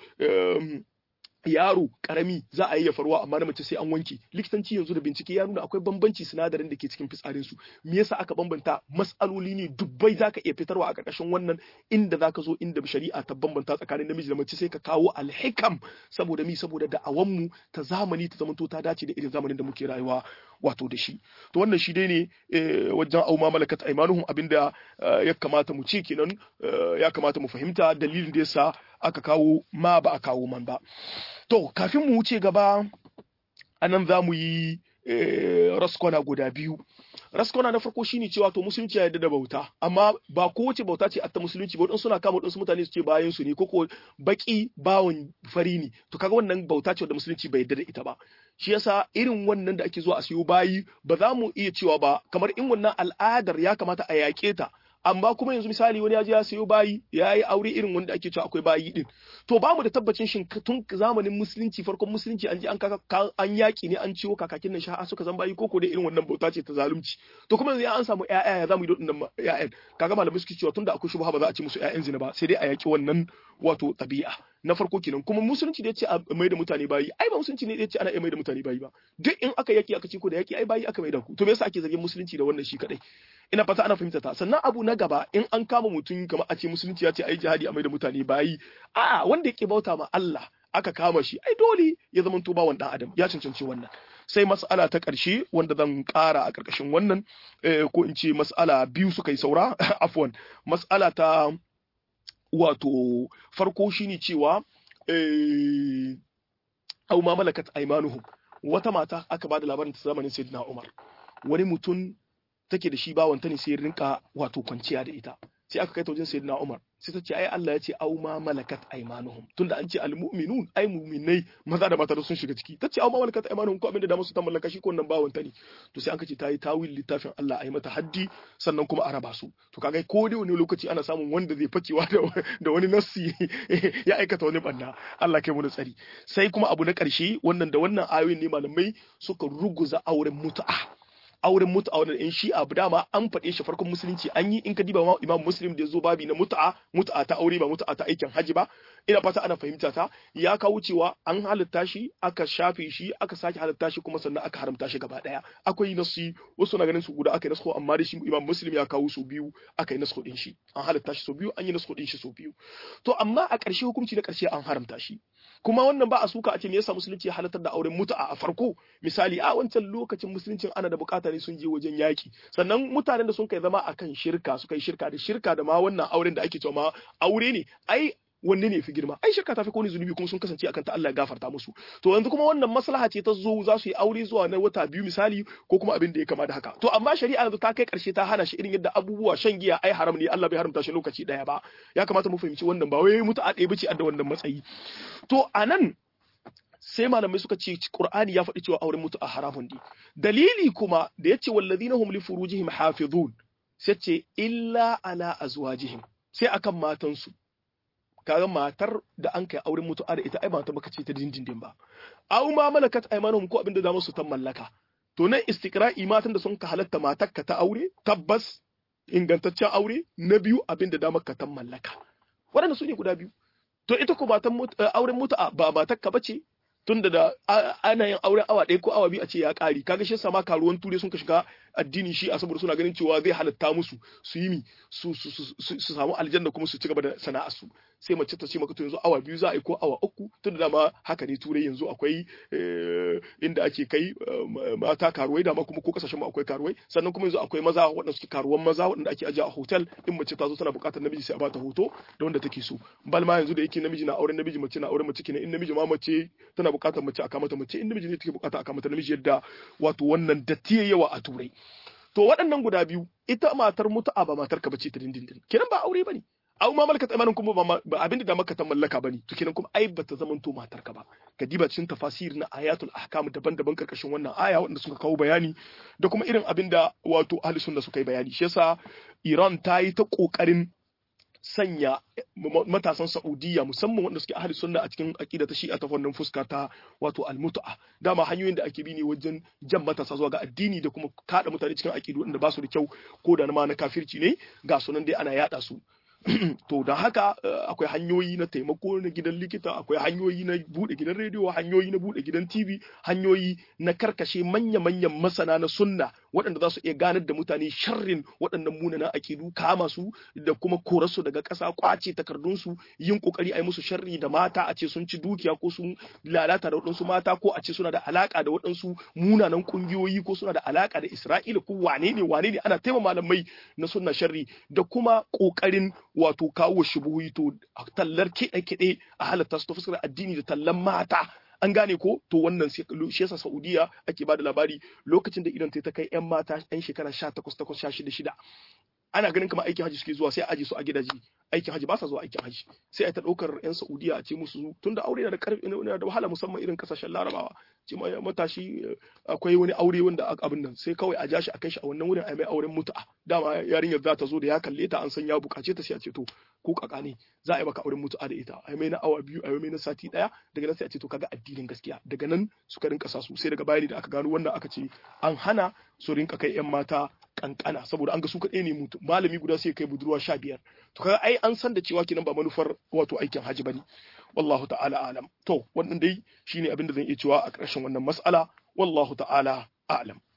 yaro karami za a yi ya faruwa amma na mace sai an wanke likitanci yanzu da bincike ya nuna akwai bambanci sinadarin da ke cikin fitsarin su me yasa aka bambanta mas'aloli ne dubbai zaka iya fitarwa a karkashin wannan inda zaka zo inda shari'a ta bambanta tsakanin namiji da mace sai ka kawo alhikam saboda mi saboda da'awan mu ta zamani ta zamanto ta dace da irin zamanin da muke rayuwa wato da shi to wannan shi dai ne wajen auma malakat aimanuhum abinda ya kamata mu ce kenan ya kamata mu fahimta dalilin da yasa aka kawo ma ba a kawo man ba to kafin mu wuce gaba anan za mu yi raskwana guda biyu raskwana na farko shine cewa to musulunci ya yarda da bauta amma ba kowace bauta ce atta musulunci ba wadansu suna kama wadansu mutane su ce bayan su ne ko baki bawon fari ne to kaga wannan bauta ce da musulunci bai yarda da ita ba shi yasa irin wannan da ake zuwa a siyo bayi ba za mu iya cewa ba kamar in wannan al'adar ya kamata a yaƙe ta amma kuma yanzu misali wani ya je ya sayo bayi ya yi aure irin wanda ake cewa akwai bayi din to ba mu da tabbacin shin tun zamanin musulunci farkon musulunci an je an kaka an yaki ne an ciwo kakakin nan sha'a suka zan bayi koko da irin wannan bauta ce ta zalunci to kuma yanzu an samu ƴaƴa ya zamu yi dodin ƴaƴan kaga malamai suke cewa tunda akwai shubha ba za a ci musu ƴaƴan zina ba sai dai a yaki wannan wato tabi'a na farko kenan kuma musulunci da ya ce a mai da mutane bayi ai ba musulunci ne da ya ce ana iya mai da mutane bayi ba duk in aka yaki aka ci ko da yaki ai bayi aka mai da ku to me yasa ake zargin musulunci da wannan shi kadai ina fata ana fahimta ta sannan abu na gaba in an kama mutum kamar a ce musulunci ya ce ai jihadi a mai da mutane bayi a wanda yake bauta ma Allah aka kama shi ai dole ya zama to bawan dan adam ya cancanci wannan sai mas'ala ta ƙarshe wanda zan ƙara a ƙarƙashin wannan ko in ce mas'ala biyu suka yi saura afwan mas'ala ta wato farko shine cewa au ma malakat aymanuhum wata mata aka bada labarin ta zamanin sayyidina Umar wani mutum take da shi bawanta ne sai rinka wato kwanciya da ita sai aka kai ta wajen sayyidina Umar sai ta ce ai Allah ya ce au ma malakat aymanuhum tunda an ce almu'minun ai mu'minai maza da mata sun shiga ciki ta ce au ma malakat aymanuhum ko abinda da musu ta mallaka shi ko wannan bawanta ne to sai an ce ta yi tawil littafin Allah ai mata haddi sannan kuma a raba su to kaga ko dai wani lokaci ana samun wanda zai fakewa da, da wani nassi ya aikata wani banna Allah kai mu da tsari sai kuma abu na karshe wannan da wannan ayoyin ne malamai suka ruguza auren mutu'a auren mutu'a wannan in shi'a dama an faɗe shi farkon musulunci an yi in ka diba imam muslim da ya zo babi na mutu'a mutu'a ta aure ba mutu'a ta aikin haji ba ina fata ana fahimta ta ya kawo cewa an halitta shi aka shafe shi aka sake halitta shi kuma sannan aka haramta shi gaba daya akwai nasu wasu na ganin su guda aka yi nasu amma da shi imam muslim ya kawo su biyu aka yi nasu din shi an halitta shi so biyu an yi nasu din shi so biyu to amma a ƙarshe hukunci na ƙarshe an haramta shi kuma wannan ba a suka a ce me yasa musulunci ya halartar da auren mutu'a a farko misali a wancan lokacin musuluncin ana da bukata ne sun je wajen yaki sannan mutanen da sun kai zama akan shirka suka yi shirka da shirka da ma wannan auren da ake cewa ma aure ne ai wanne ne fi girma ai shirka ta fi kone zunubi kuma sun kasance akan ta Allah ya gafarta musu to yanzu kuma wannan maslaha ce ta zo za su yi aure zuwa na wata biyu misali ko kuma abin da ya kama da haka to amma shari'a yanzu ta kai karshe ta hana shi irin yadda abubuwa shan giya ai haram ne Allah bai haramta shi lokaci daya ba ya kamata mu fahimci wannan ba wai mutu a ɗaya bace da wannan matsayi to anan sai malamai suka ce Qur'ani ya faɗi cewa auren mutu a haramun ne dalili kuma da yace walladhina hum li furujihim hafizun sai ce illa ala azwajihim sai akan matansu kaga matar da an kai auren mutu'a da ita ai ba ta baka ce ta dindindin ba aw ma malakat aymanuhum ko abinda da musu ta mallaka to nan istiqra'i matan da sun ka halatta matar ka ta aure tabbas ingantaccen aure na biyu abinda da maka ta mallaka waɗanda su ne guda biyu to ita ko matan auren mutu'a ba matar ka bace tunda da ana yin auren awa ɗaya ko awa biyu a ce ya ƙari kaga shi sama karuwan ture sun ka shiga addini shi a saboda suna ganin cewa zai halatta musu su yi mi su samu aljanna kuma su ci gaba da sana'ar su sai mace ta ce maka to yanzu awa biyu za a yi ko awa uku tun da dama haka ne turai yanzu akwai inda ake kai mata karuwai dama kuma ko kasashen mu akwai karuwai sannan kuma yanzu akwai maza waɗanda suke karuwan maza waɗanda ake ajiye a hotel in mace ta zo tana buƙatar namiji sai a bata hoto da wanda take so bal ma yanzu da yake namiji na auren namiji mace na auren mace kenan in namiji ma mace tana buƙatar mace a kamata mace in namiji ne take buƙata a kamata namiji yadda wato wannan datti yawa a turai to waɗannan guda biyu ita matar mutu'a ba matar ka bace ta dindindin kenan ba aure bane au ma malakat imanin kuma ba abinda da maka ta mallaka bane to kenan kuma ai bata zaman to matar ka ba ka diba cikin tafasir na ayatul ahkam daban-daban karkashin wannan aya wanda suka kawo bayani da kuma irin abinda wato ahli sunna suka yi bayani shi yasa Iran ta yi ta kokarin sanya matasan Saudiya musamman wanda suke ahli sunna a cikin aqida ta Shi'a ta wannan fuska ta wato al-mut'a dama hanyoyin da ake bi ne wajen jan matasa zuwa ga addini da kuma kada mutane cikin aqidu wanda ba su da kyau ko da ma na kafirci ne ga sunan dai ana yada su to da haka akwai hanyoyi na taimako na gidan likita akwai hanyoyi na bude gidan rediyo hanyoyi na bude gidan tv hanyoyi na karkashe manya-manyan masana na sunna waɗanda za su iya ganar da mutane sharrin waɗannan munanan akidu kama su da kuma korarsu daga ƙasa kwace takardunsu yin kokari a yi musu sharri da mata a ce sun ci dukiya ko sun lalata da waɗansu mata ko a ce suna da alaka da waɗansu munanan ƙungiyoyi ko suna da alaka da isra'ila ko wane ne wane ne ana taimaka malamai na sunna sharri da kuma ƙoƙarin wato kawo shubuhi to tallar kiɗe-kiɗe a halatta su ta fuskar addini da tallan mata an gane ko to wannan shi yasa Saudiya ake bada labari lokacin da idan ta kai yan mata yan shekara 18 8 16 ana ganin kamar aikin haji suke zuwa sai aji su a gidaje aikin haji ba sa zuwa aikin haji sai a ta daukar yan Saudiya a ce musu tunda aure yana da karfi yana da wahala musamman irin kasashen Larabawa ce matashi akwai wani aure wanda abin nan sai kawai a ja shi a kai shi a wannan wurin a mai auren mutu'a dama yarinyar za ta zo da ya kalle ta an san ya bukace ta sai a ce to ko kaka ne za a yi maka auren mutu'a da ita a mai na awa biyu a mai na sati daya daga nan sai a ce to kaga addinin gaskiya daga nan suka rinka sa su sai daga bayani da aka gano wannan aka ce an hana su rinka kai yan mata kankana saboda an ga su kaɗai ne mutu malami guda sai kai budurwa sha biyar to kaga ai an san da cewa kenan ba manufar wato aikin haji bane wallahu ta'ala alam to wannan dai shine abin da zan iya cewa a ƙarshen wannan mas'ala wallahu ta'ala alam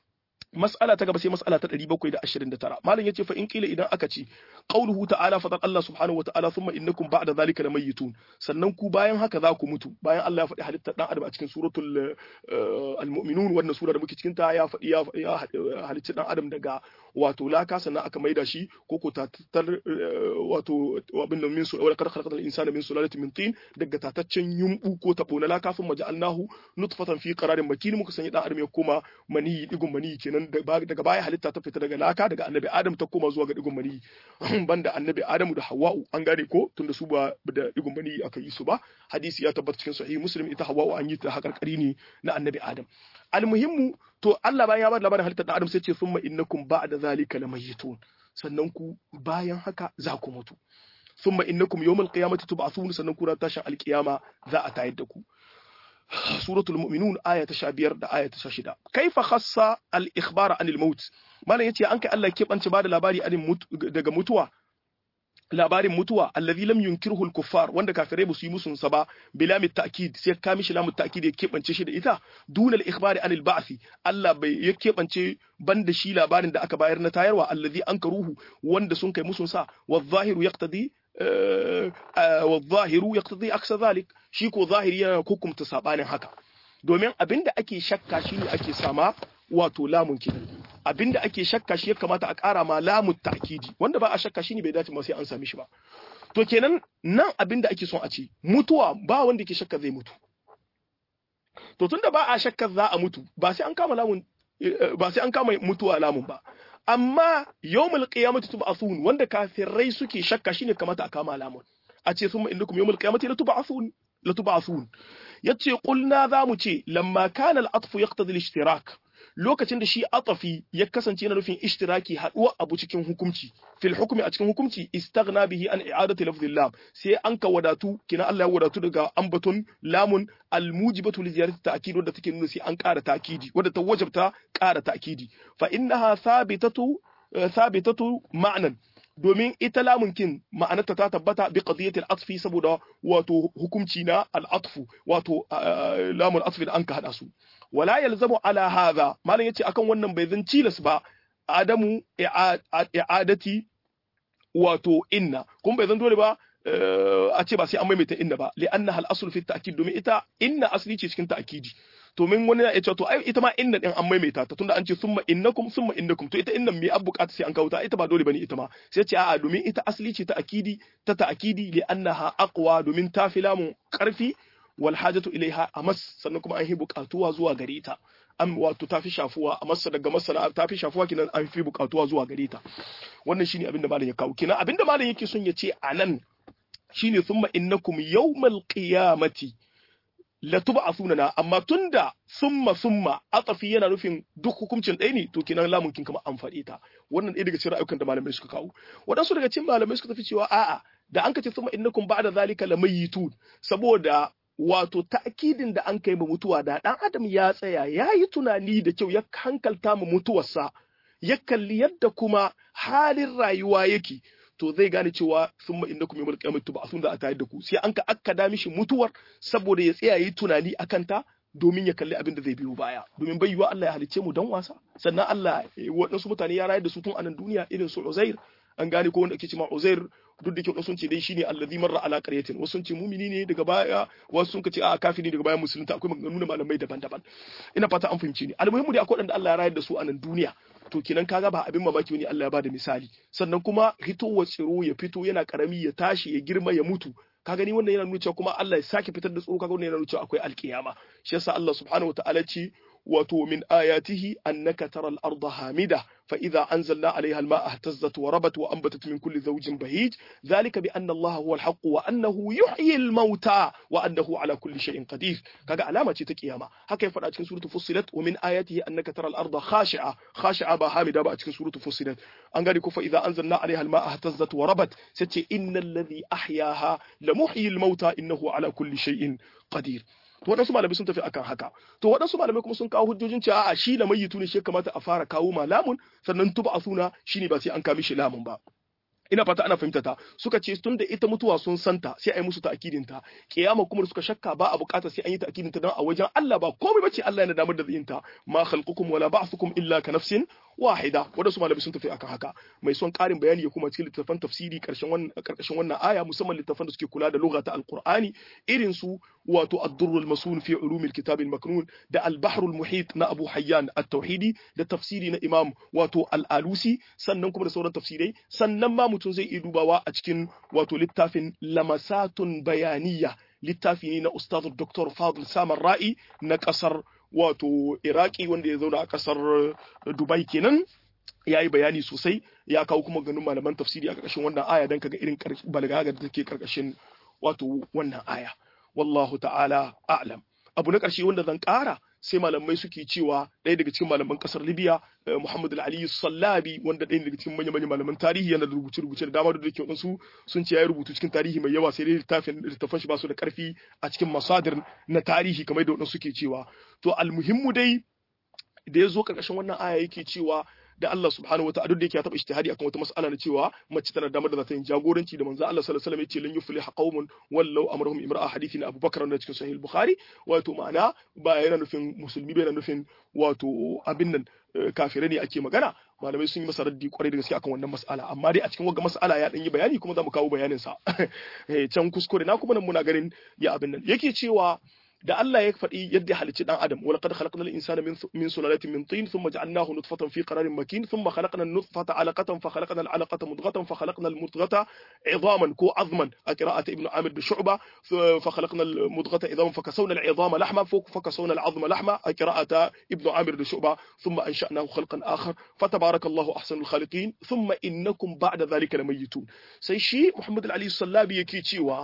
mas'ala ta gaba sai mas'ala ta 729 malam yace fa in kila idan aka ce qauluhu ta'ala fa Allah subhanahu wa ta'ala thumma innakum ba'da zalika lamayitun sannan ku bayan haka za ku mutu bayan Allah ya faɗi halittar dan adam a cikin suratul al-mu'minun wannan sura da muke cikin ta ya faɗi ya halitta dan adam daga wato laka sannan aka maida shi ko ko tatar wato abin da min su wala kad khalaqal insana min sulalatin min tin daga tataccen yumbu ko tabo na laka sun maja'alnahu nutfatan fi qararin makin muka sanya dan adam ya koma mani digun mani kenan daga baya halitta ta fita daga laka daga annabi adam ta koma zuwa ga digun mani banda annabi adamu da hawwa'u an gane ko tunda su ba da digun mani aka yi su ba hadisi ya tabbata cikin sahih muslim ita hawwa'u an yi ta hakarkari ne na annabi adam almuhimmu to Allah bayan ya ba labarin halittar da adam sai ce summa innakum ba'da zalika lamayitun sannan ku bayan haka za ku mutu summa innakum yawmal qiyamati tub'athun sannan ku ran tashin alqiyama za a tayar da ku suratul mu'minun aya ta 15 da aya ta 16 kaifa khassa al ikhbara anil maut malam yace an kai Allah ke bance bada labari anin daga mutuwa labarin mutuwa allazi lam yunkirhu al-kuffar wanda kafirai ba su yi musun sa ba bila mit ta'kid sai ka mishi lamu ta'kid ya kebance shi da ita duna al-ikhbari anil ba'thi Allah bai ya kebance banda shi labarin da aka bayar na tayarwa allazi ankaruhu wanda sun kai musun sa wa zahiru yaqtadi wa zahiru yaqtadi aksa zalik shi ko zahiri yana hukumta sabanin haka domin abinda ake shakka shine ake sama wato lamun kenan abinda ake shakka shi ya kamata a ƙara ma lamu ta'kidi wanda ba a shakka shine bai dace ma sai an sami shi ba to kenan nan abinda ake son a ce mutuwa ba wanda ke shakka zai mutu to tunda ba a shakka za a mutu ba sai an kama lamun ba sai an kama mutuwa lamun ba amma yawmul qiyamati tub'athun wanda kafirai suke shakka shine kamata a kama lamun a ce summa innakum yawmul qiyamati latub'athun latub'athun yace qulna za mu ce lamma kana al-atfu yaqtadi al-ishtirak lokacin da shi atafi ya kasance yana nufin ishtiraki haduwa abu cikin hukunci fil hukmi a cikin hukunci istaghna bihi an i'adati lafzillah sai an ka wadatu kina Allah ya wadatu daga ambaton lamun almujibatu li ziyarati ta'kid wadda take nuna sai an ƙara ta'kidi wadda ta wajabta ƙara ta'kidi fa innaha thabitatu thabitatu ma'nan domin ita lamunkin ma'anarta ta tabbata bi qadiyatil atfi saboda wato hukunci na al-atfu wato lamun atfi da an ka hada su wala yalzamu ala hadha malam yace akan wannan bai zan cilas ba adamu i'adati wato inna kun bai zan dole ba a ce ba sai an maimaita inna ba li annaha al-asl fi ta'kid domin ita inna asli ce cikin ta'kidi to min wani ya ce to ai ita ma inna din an maimaita ta tunda an ce summa innakum summa innakum to ita innan me an bukata sai an kawo ta ita ba dole bane ita ma sai ce a'a domin ita asli ce ta akidi ta ta'kidi li annaha aqwa domin ta fi lamun karfi wal hajatu ilaiha amas sannan kuma an yi bukatuwa zuwa gare ta an wato ta fi shafuwa a masa daga masana ta fi shafuwa kinan an fi bukatuwa zuwa gare ta wannan shine abinda malam ya kawo kinan abinda malam yake son ya ce anan shine summa innakum yawmal qiyamati latub'athuna na amma tunda summa summa atafi yana nufin duk hukuncin ɗaya ne to kinan lamun kin kama an faɗi ta wannan ɗaya daga cikin ra'ayukan da malamai suka kawo waɗansu daga cikin malamai suka tafi cewa a'a da an kace summa innakum ba'da zalika lamayitun saboda wato ta'kidin da an kai ma mutuwa da dan adam ya tsaya ya yi tunani da kyau ya hankalta mu mutuwarsa ya kalli yadda kuma halin rayuwa yake to zai gane cewa sun ma inda kuma yamul qiyamatu ba sun da a tayar da ku sai an ka akkada mishi mutuwar saboda ya tsaya yi tunani akan ta domin ya kalli abin da zai biyo baya domin bai yiwa Allah ya halicce mu dan wasa sannan Allah waɗansu mutane ya rayar da su tun a nan duniya irin su Uzair an gane ko wanda ake cewa Uzair duk da kyau sun ce dai shine allazi marra ala qaryatin wasu sun ce mumini ne daga baya wasu sun ce a kafiri daga baya musulunta akwai maganganu na malamai daban-daban ina fata an fahimci ni almuhimmu dai akwai wanda Allah ya rayar da su a nan duniya to kenan kaga ba abin mamaki ne Allah ya bada misali sannan kuma hitowar tsiro ya fito yana karami ya tashi ya girma ya mutu ka gani wannan yana nuna cewa kuma Allah ya sake fitar da tsoro kaga wannan yana nuna cewa akwai alkiyama shi yasa Allah subhanahu wataala ce wato min ayatihi annaka tara al-ardha hamida fa idza anzalna 'alayha al-ma'a ihtazzat wa rabat wa anbatat min kulli zawjin bahij dhalika bi anna Allah huwa al-haqq wa annahu yuhyi al-mauta wa annahu 'ala kulli shay'in qadir kaga alama ce ta kiyama haka ya faɗa cikin suratul fussilat wa min ayatihi annaka tara al-ardha khashi'a khashi'a ba hamida ba a cikin suratul fussilat an gani ko fa idza anzalna 'alayha al-ma'a ihtazzat wa rabat sace innal ladhi ahyaha la muhyi al-mauta innahu 'ala kulli shay'in qadir to waɗansu malamai sun tafi akan haka to waɗansu malamai kuma sun kawo hujjojin cewa a shi lamayitu ne shi kamata a fara kawo malamun sannan tuba a suna shine ba sai an kami shi lamun ba ina fata ana fahimta ta suka ce tun da ita mutuwa sun santa sai a yi musu ta'akidin ta kiyama kuma suka shakka ba a bukata sai an yi ta'akidin ta dan a wajen Allah ba komai bace Allah yana damar da yin ta ma khalqukum wala ba'thukum illa ka nafsin wahida wanda su malamai sun tafi akan haka mai son karin bayani ya kuma cikin littafan tafsiri karshen wannan karkashin wannan aya musamman littafan da suke kula da lugha ta alqur'ani irin su wato ad-durr al-masun fi ulum al-kitab al-maknun da al-bahr al-muhit na Abu Hayyan at-Tauhidi da tafsiri na Imam wato al-Alusi sannan kuma da sauran tafsirai sannan ma mutum zai iya dubawa a cikin wato littafin lamasatun bayaniya littafi ne na Ustaz Dr. Fadl Samar Ra'i na kasar wato Iraki wanda ya zauna a kasar Dubai kenan ya yi bayani sosai ya kawo kuma ganin malaman tafsiri a ƙarƙashin wannan aya don kaga irin balgaga da take ƙarƙashin wato wannan aya wallahu ta'ala a'lam abu na ƙarshe wanda zan ƙara sai malamai suke cewa ɗaya daga cikin malaman ƙasar libya muhammad al-ali sallabi wanda ɗaya daga cikin manya-manyan malaman tarihi yana da rubuce-rubuce da dama da ke wadansu sun ce ya rubutu cikin tarihi mai yawa sai dai littafin littafan shi ba su da ƙarfi a cikin masadir na tarihi kamar da wadansu suke cewa to almuhimmu dai da ya zo ƙarƙashin wannan aya yake cewa da Allah subhanahu wa ta'ala duk da yake ya taba ijtihadi akan wata mas'ala na cewa mace tana damar da za ta yi jagoranci da manzo Allah sallallahu alaihi wasallam yace lan yuflih qaumun wallau amrahum imra'a hadithi na Abubakar da cikin sahih Bukhari wato ma'ana ba yana nufin musulmi ba yana nufin wato abin nan kafirai ne ake magana malamai sun yi masa raddi kwarai da gaske akan wannan mas'ala amma dai a cikin wagga mas'ala ya dan yi bayani kuma za mu kawo bayanin sa can kuskure na kuma nan muna ganin ya abin nan yake cewa da Allah ya faɗi yadda halicci dan adam wala qad khalaqnal insana min min sulalatin min tin thumma ja'alnahu nutfatan fi qararin makin thumma khalaqna an-nutfata 'alaqatan fa khalaqna al-'alaqata mudghatan fa khalaqna al-mudghata 'idhaman ko 'azman a qira'ati ibn Amir da Shu'ba fa khalaqna al-mudghata 'idhaman fa kasawna al-'idhama lahma fa kasawna al-'azma lahma a qira'ata ibn Amir da Shu'ba thumma ansha'nahu khalqan akhar fa tabarakallahu ahsanul khaliqin thumma innakum ba'da dhalika lamayitun sai shi Muhammad al-Ali Sallabi yake cewa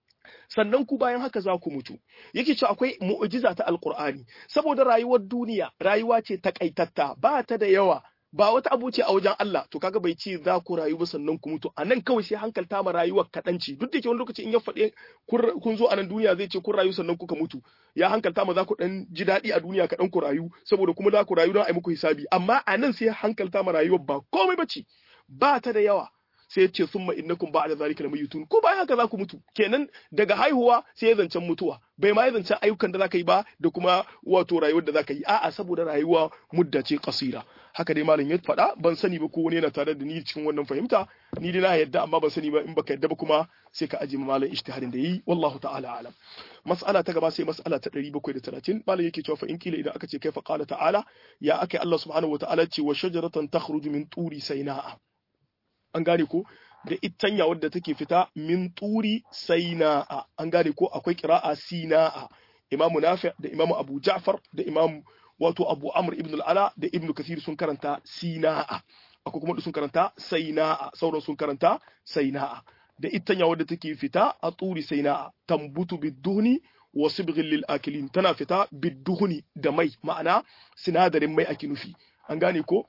sannan ku bayan haka za ku mutu yake cewa akwai mu'jiza ta alqur'ani saboda rayuwar duniya rayuwa ce takaitatta ba ta da yawa ba wata abu ce a wajen Allah to kaga bai ce za ku rayu ba sannan ku mutu a nan kawai sai hankalta ma rayuwar kaɗan ce duk da ke wani lokaci in ya faɗe kun zo a nan duniya zai ce kun rayu sannan kuka mutu ya hankalta ma za ku ɗan ji daɗi a duniya kaɗan ku rayu saboda kuma za ku rayu don a yi muku hisabi amma a nan sai hankalta ma rayuwar ba komai ba ce ba ta da yawa sai ya ce summa innakum ba'da zalika lamayitun ko bayan haka za ku mutu kenan daga haihuwa sai ya zancen mutuwa bai ma ya zancen ayyukan da zaka yi ba da kuma wato rayuwar da zaka yi a'a saboda rayuwa mudda ce kasira haka dai malam ya faɗa ban sani ba ko wani yana tare da ni cikin wannan fahimta ni dai na yadda amma ban sani ba in baka yadda ba kuma sai ka aje malam ijtihadin da yi wallahu ta'ala alam mas'ala ta gaba sai mas'ala ta 730 malam yake cewa fa in kila idan aka ce kaifa qala ta'ala ya aka Allah subhanahu wa ta'ala ce wa shajaratan takhruju min turi sayna'a an gane ko da itanya wadda take fita min turi saina'a an gane ko akwai kira'a sina'a imamu nafi da imamu abu ja'far da imamu wato abu amr ibn al-ala da ibn kathir sun karanta sina'a akwai kuma sun karanta saina'a sauran sun karanta saina'a da itanya wadda take fita a turi saina'a tambutu biduhni wa sibghil lil akilin tana fita biduhni da mai ma'ana sinadarin mai ake nufi an gane ko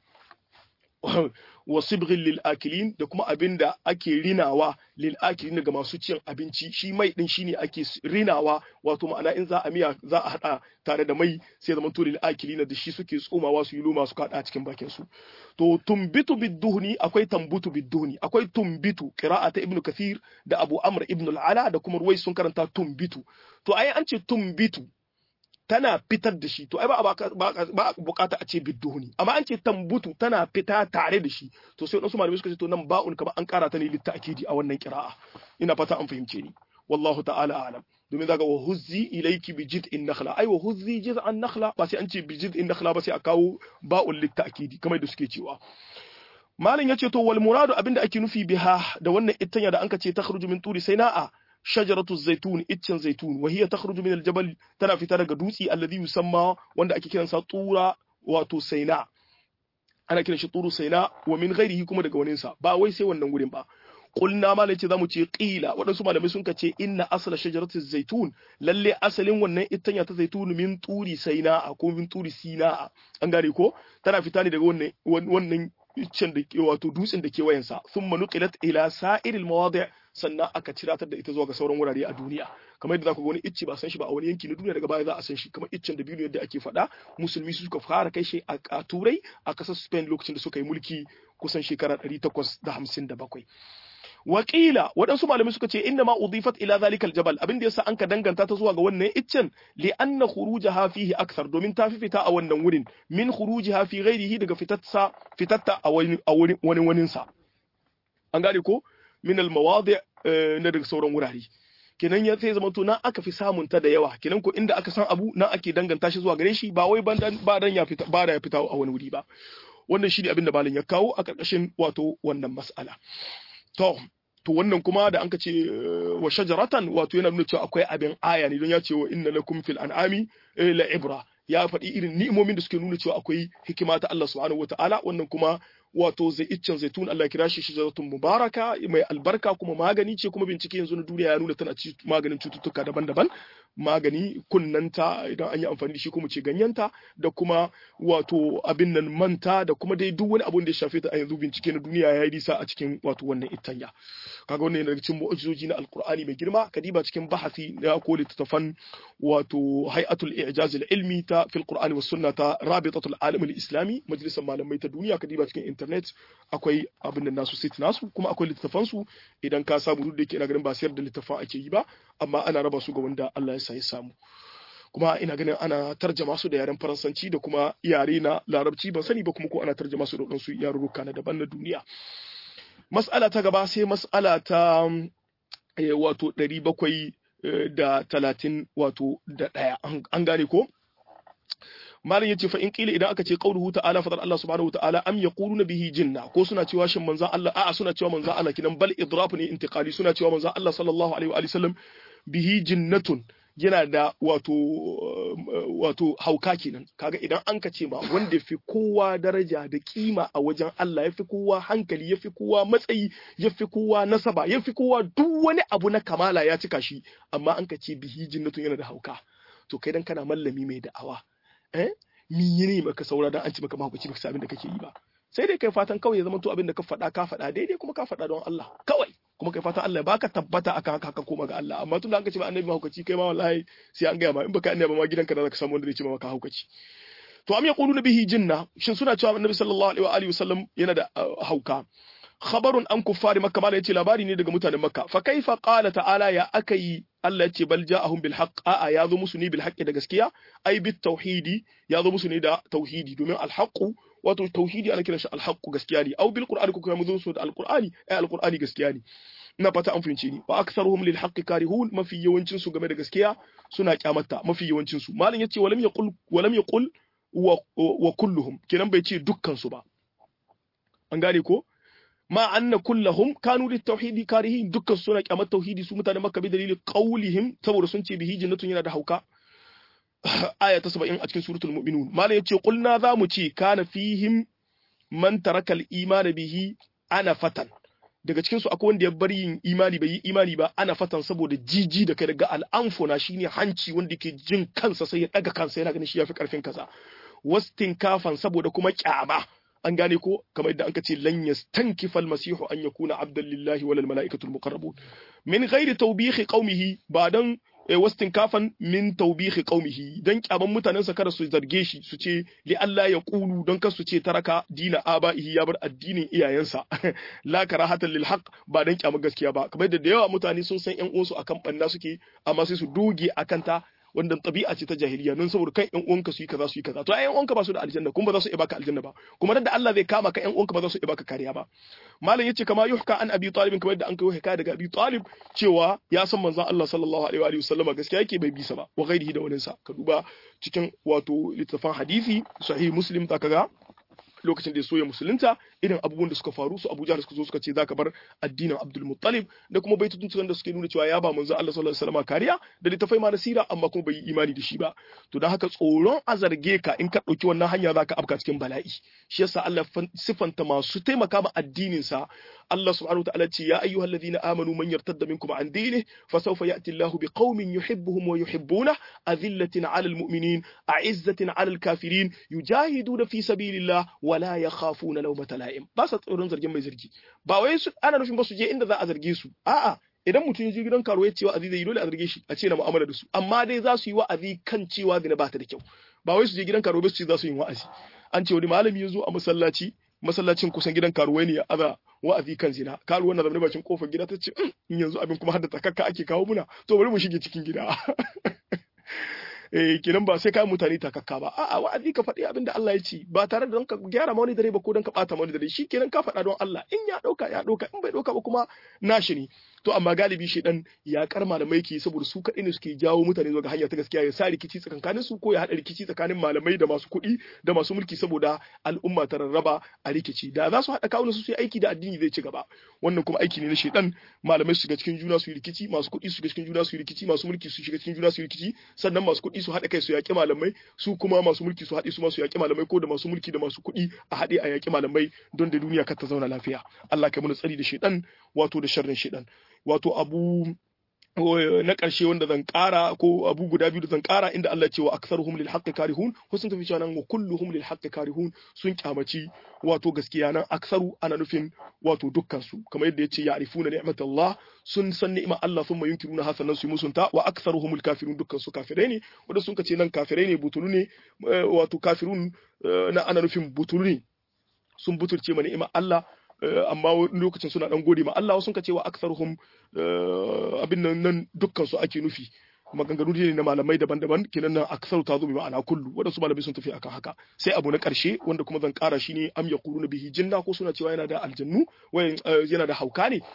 wa sibghin lil akilin da kuma abin da ake rinawa lil akilin ga masu cin abinci shi mai din shine ake rinawa wato ma'ana in za a miya za a hada tare da mai sai zaman to lil akilin da shi suke tsomawa su yi loma su kada cikin bakin su to tumbitu biduhni akwai tambutu biduhni akwai tumbitu qira'ata ibnu kathir da abu amr ibn al-ala da kuma ruwai sun karanta tumbitu to ai an ce tumbitu tana fitar da shi to ai ba a bukata a ce bidduhuni amma an ce tambutu tana fita tare da shi to sai wasu malamai suka ce to nan ba'un kamar an kara ta ne litta'kidi a wannan kira'a ina fata an fahimce ni wallahu ta'ala a'lam domin zaka wa huzzi ilayki bi jid'in nakhla ai wa huzzi jiz'an nakhla ba sai an ce bi jid'in nakhla ba sai a kawo ba'un litta'kidi kamar da suke cewa malam yace to wal muradu abinda ake nufi biha da wannan ittanya da anka ce takhruju min turi sayna'a shajaratu zaitun iccen zaitun wa hiya takhruju min aljabal tana fita daga dutsi alladhi yusamma wanda ake kiransa tura wato saina ana kiran shi turu saina wa min ghairihi kuma daga wani sa ba wai sai wannan gurin ba qulna malai ce zamu ce qila waɗansu malamai sun ce inna asla shajaratu zaitun lalle asalin wannan ittanya ta zaitun min turi saina ko min turi sina an gane ko tana fita ne daga wannan wannan iccen da wato dutsen da ke wayansa thumma nuqilat ila sa'iril mawadi' sannan aka ciratar da ita zuwa ga sauran wurare a duniya kamar yadda zaku ga wani icce ba san shi ba a wani yanki na duniya daga baya za a san shi kamar iccen da biyu yadda ake faɗa musulmi su suka fara kai shi a turai a ƙasar Spain lokacin da suka yi mulki kusan shekara 857 Wakila waɗansu malamai suka ce inna ma udifat ila zalika aljabal abin da yasa anka danganta ta zuwa ga wannan iccen li anna khurujaha fihi akthar domin ta fi fita a wannan wurin min khurujiha fi ghairihi daga fitatsa fitatta a wani a wani wani sa an gane ko min almawadi na daga sauran wurare kenan ya sai zama to nan aka fi samun ta da yawa kenan ko inda aka san abu nan ake danganta shi zuwa gare shi ba wai ba dan ya fita ba da ya fita a wani wuri ba wannan shi ne abin da malam ya kawo a ƙarƙashin wato wannan mas'ala To, to wannan kuma da anka ce wa shajaratan wato yana nuna cewa akwai abin aya ne don ya ce wa inna lakum fil an'ami la ibra ya faɗi irin ni'imomin da suke nuna cewa akwai hikima ta Allah subhanahu wataala wannan kuma wato zai iccen zaitun Allah kira shi shajaratun mubaraka mai albarka kuma magani ce kuma bincike yanzu na duniya ya nuna tana ci maganin cututtuka daban-daban magani kunnanta idan an yi amfani da shi kuma ce ganyenta da kuma wato abin nan manta da kuma dai duk wani abun da ya shafe ta a yanzu bincike na duniya ya yi nisa a cikin wato wannan ittanya kaga wannan yana cikin mu'ajizoji na alqur'ani mai girma kadiba cikin bahasi na ko littattafan wato hay'atul i'jaz ilmi ta fil qur'ani was sunna ta rabitatul alam al-islami majalisar malamai ta duniya kadiba cikin internet akwai abin da nasu site nasu kuma akwai littattafan su idan ka samu duk da yake ina ganin ba sayar da littattafan ake yi ba amma ana raba su ga wanda Allah ya sa ya samu kuma ina ganin ana tarjama su da yaren faransanci da kuma yare na larabci ban sani ba kuma ko ana tarjama su da wadansu yarurruka na daban na duniya mas'ala ta gaba sai mas'ala ta wato ɗari bakwai da talatin wato da ɗaya an gane ko malam yace fa in kila idan aka ce qauluhu ta'ala fadar Allah subhanahu wa ta'ala am yaquluna bihi jinna ko suna cewa shin manzon Allah a'a suna cewa manzon Allah kidan bal idraf ne intiqali suna cewa manzon Allah sallallahu alaihi wa sallam bihi jinnatun yana da wato wato hauka kenan kaga idan an ka ce ma wanda fi kowa daraja da kima a wajen Allah ya fi kowa hankali ya fi kowa matsayi ya fi kowa nasaba ya fi kowa duk wani abu na kamala ya cika shi amma an ka ce bihi jinnatun yana da hauka to kai dan kana mallami mai da'awa eh mi ne maka saura dan an ci maka mahaukaci baka abin da kake yi ba sai dai kai fatan kawai ya zama to abin da ka faɗa ka faɗa daidai kuma ka faɗa don Allah kawai kuma kai fatan Allah ya baka tabbata akan haka ka koma ga Allah amma tun da an ka ce ba annabi mahaukaci kai ma wallahi sai an gaya ma in baka annabi ma gidanka da zaka samu wanda zai ce maka haukaci to am yaquluna bihi jinna shin suna cewa annabi sallallahu alaihi wa alihi wasallam yana da hauka khabarun an kuffari makka mala yace labari ne daga mutanen makka fa kaifa qala ta'ala ya akai Allah yace bal ja'ahum bil haqq a'a ya zo musu ne bil haqqi da gaskiya ai bit tauhidi ya zo musu ne da tauhidi domin al haqqu wato tauhidi ana kiran shi al haqqu gaskiya ne au bil qur'ani ko kuma zo su da al qur'ani ai al qur'ani gaskiya ne ina fata an fahimce ni wa aktharuhum lil haqqi karihun mafi yawancin su game da gaskiya suna kyamata mafi yawancin su malam yace walam yaqul walam yaqul wa, wa kulluhum kenan bai ce dukkan su ba an gane ko ma anna kullahum kanu lit tauhidi karihin dukkan suna kyamar tauhidi su mutanen makka bi dalilin qaulihim saboda sun ce bihi jannatun yana da hauka aya ta 70 a cikin suratul mu'minun malam yace qulna za mu ce kana fihim man taraka al iman bihi ana fatan daga cikin su akwai wanda ya bar yin imani bai yi imani ba ana fatan saboda jiji da kai daga al'amfona shine hanci wanda ke jin kansa sai ya daga kansa yana ganin shi yafi karfin kaza wastin kafan saboda kuma kyama an gane ko kamar yadda anka ce lan yastankifa almasihu an yakuna abdan lillahi wal malaikatu almuqarrabun min ghairi tawbihi qaumihi ba dan wastin kafan min tawbihi qaumihi dan kyaman mutanen sa kada su zarge shi su ce li Allah ya qulu dan kar su ce taraka dina abaihi ya bar addinin iyayensa la karahatan lil haqq ba dan kyaman gaskiya ba kamar yadda da yawa mutane sun san yan uwansu akan banna suke amma sai su doge akan ta wanda tabi'a ce ta jahiliya nan saboda kan ƴan uwanka su yi kaza su yi kaza to ai ƴan uwanka ba su da aljanna kuma ba za su iya baka aljanna ba kuma da Allah zai kama ka ƴan uwanka ba za su iya baka kariya ba malam yace kama yuhka an abi talib kamar da an kai hikaya daga abi talib cewa ya san manzon Allah sallallahu alaihi wa alihi wasallama gaskiya yake bai bisa ba wa ghairihi da waninsa ka duba cikin wato littafin hadisi sahih muslim ta kaga lokacin da ya soya musulunta irin abubuwan da suka faru su Abu Jahl suka zo suka ce zaka bar addinin Abdul Muttalib da kuma baitutun da suke nuna cewa ya ba manzo Allah sallallahu alaihi wasallam kariya da littafai ma nasira amma kuma bai yi imani da shi ba to dan haka tsoron a zarge ka in ka dauki wannan hanya zaka afka cikin bala'i shi yasa Allah sifanta masu taimaka ma addinin sa Allah subhanahu wa ta'ala ce ya ayyuhalladhina amanu man yartadda minkum an dinihi fasawfa ya'ti Allahu biqaumin yuhibbuhum wa yuhibbuna azillatin 'alal mu'minin a'izzatin 'alal kafirin yujahiduna fi sabilillah wa la yakhafuna lawmata la'im da'im ba sa tsoron zargin mai zargi ba wai su ana nufin ba su je inda za a zarge su a'a idan mutum ya je gidan karuwa ya ce wa'azi zai yi dole a zarge shi a ce na mu'amala da su amma dai za su yi wa'azi kan cewa zina ba ta da kyau ba wai su je gidan karuwa ba su ce za su yi wa'azi an ce wani malami ya zo a masallaci masallacin kusan gidan karuwai ne ya aza wa'azi kan zina karuwan na zaune bakin kofar gida ta ce in yanzu abin kuma har da takakka ake kawo muna to bari mu shige cikin gida eh kenan ba sai ka mutane takakka ba a'a wa'azi ka faɗi abin da Allah ya ce ba tare da don ka gyara ma wani dare ba ko don ka ɓata ma wani dare shi kenan ka faɗa don Allah in ya ɗauka ya ɗauka in bai ɗauka ba kuma nashi ne to amma galibi shi dan ya kar malamai ke saboda su kaɗai ne suke jawo mutane zuwa ga hanya ta gaskiya ya sa rikici tsakanin su ko ya haɗa rikici tsakanin malamai da masu kuɗi da masu mulki saboda al'umma ta rarraba a rikici da za su haɗa kawunan su su yi aiki da addini zai ci gaba wannan kuma aiki ne na shedan malamai su shiga cikin juna su yi rikici masu kuɗi su shiga cikin juna su yi rikici masu mulki su shiga cikin juna su yi rikici sannan masu kuɗi su haɗa kai su yaƙi malamai su kuma masu mulki su haɗe su ma su yaƙi malamai ko da masu mulki da masu kuɗi a haɗe a yaƙi malamai don da duniya kar ta zauna lafiya Allah kai mana tsari da shedan wato da sharrin shedan wato abu na ƙarshe wanda zan ƙara ko abu guda biyu da zan ƙara inda Allah ce wa aktharuhum lil haqqi karihun ko sun tafi cewa nan wa kulluhum lil haqqi karihun sun kyamaci wato gaskiya nan aktharu ana nufin wato dukkan su kamar yadda yace ya'rifuna ni'matallah sun san ni'imar Allah thumma yunkiruna hasanan su musunta wa aktharuhum al kafirun dukkan su kafirai ne wanda sun ce nan kafirai ne butulu ne wato kafirun na ana nufin butulu ne sun butulce ma ni'imar Allah amma lokacin suna dan gode ma Allah wasu ka cewa aktharuhum abin nan nan dukkan su ake nufi maganganu ne na malamai daban-daban kenan nan aktharu ta zo bi ma'ana kullu wadansu malamai sun tafi akan haka sai abu na karshe wanda kuma zan kara shi ne am yaquluna bihi jinna ko suna cewa yana da aljannu wayan yana da hauka ne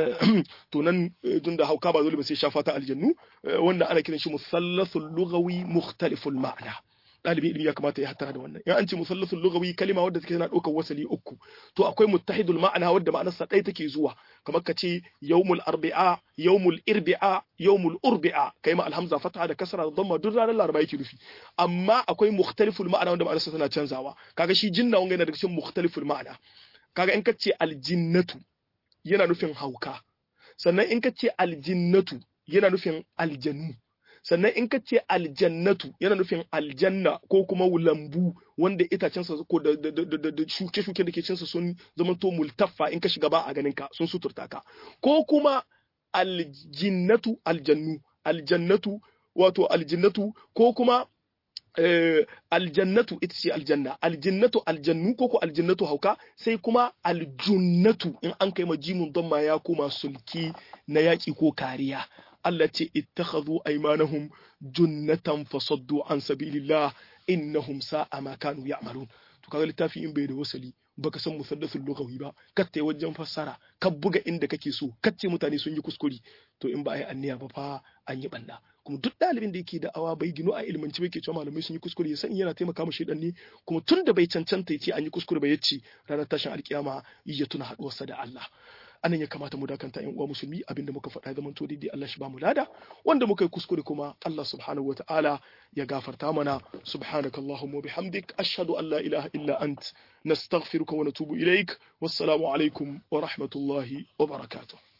to nan tun da hauka ba dole ba sai shafa ta aljannu wanda ana kiran shi musallasul lughawi mukhtaliful ma'na ɗalibin ilimi ya kamata ya hattara da wannan in an ce musallasul lughawi kalima wadda take tana ɗaukar wasali uku to akwai muttahidul ma'ana wadda ma'anarsa ɗaya take zuwa kamar ka ce yawmul arbi'a yawmul irbi'a yawmul urbi'a kai ma alhamza fataha da kasra da dhamma duk ranar laraba yake nufi amma akwai mukhtaliful ma'ana wanda ma'anarsa tana canzawa kaga shi jinna wanga yana daga cikin mukhtaliful ma'ana kaga in ka ce aljinnatu yana nufin hauka sannan in ka ce aljinnatu yana nufin aljannu sannan in ka ce aljannatu yana nufin aljanna ko kuma lambu wanda itacensa ko da shuke-shuke da ke cinsa sun zama to multaffa in ka shiga ba a ganin ka sun suturta ka ko kuma aljinnatu aljannu aljannatu wato aljinnatu ko kuma aljannatu ita ce aljanna aljinnatu aljannu ko ko aljannatu hauka sai kuma aljunnatu in an kai ma jimun don ma ya koma sulki na yaƙi ko kariya Allah ce ittakhadhu aymanahum junnatan fasaddu an sabilillah innahum sa'a ma kanu ya'malun to kaga littafi in bai da wasali baka san musaddasul lughawi ba katte wajen fassara ka buga inda kake so kace mutane sun yi kuskure to in ba ai anniya ba fa an yi banda kuma duk ɗalibin da yake da awa bai gino a ilmanci bai ke cewa malamai sun yi kuskure ya sani yana taimaka mu shedan ne kuma tun da bai cancanta ya ce an yi kuskure ba ya ce ranar tashin alkiyama ya tuna haɗuwarsa da Allah anan ya kamata mu dakanta yan uwa musulmi abinda muka faɗa zaman to daidai Allah shi ba mu lada wanda muka yi kuskure kuma Allah subhanahu wa ta'ala ya gafarta mana subhanakallahumma bihamdik ashhadu an la ilaha illa ant nastaghfiruka wa natubu ilaik wassalamu alaikum wa rahmatullahi wa barakatuh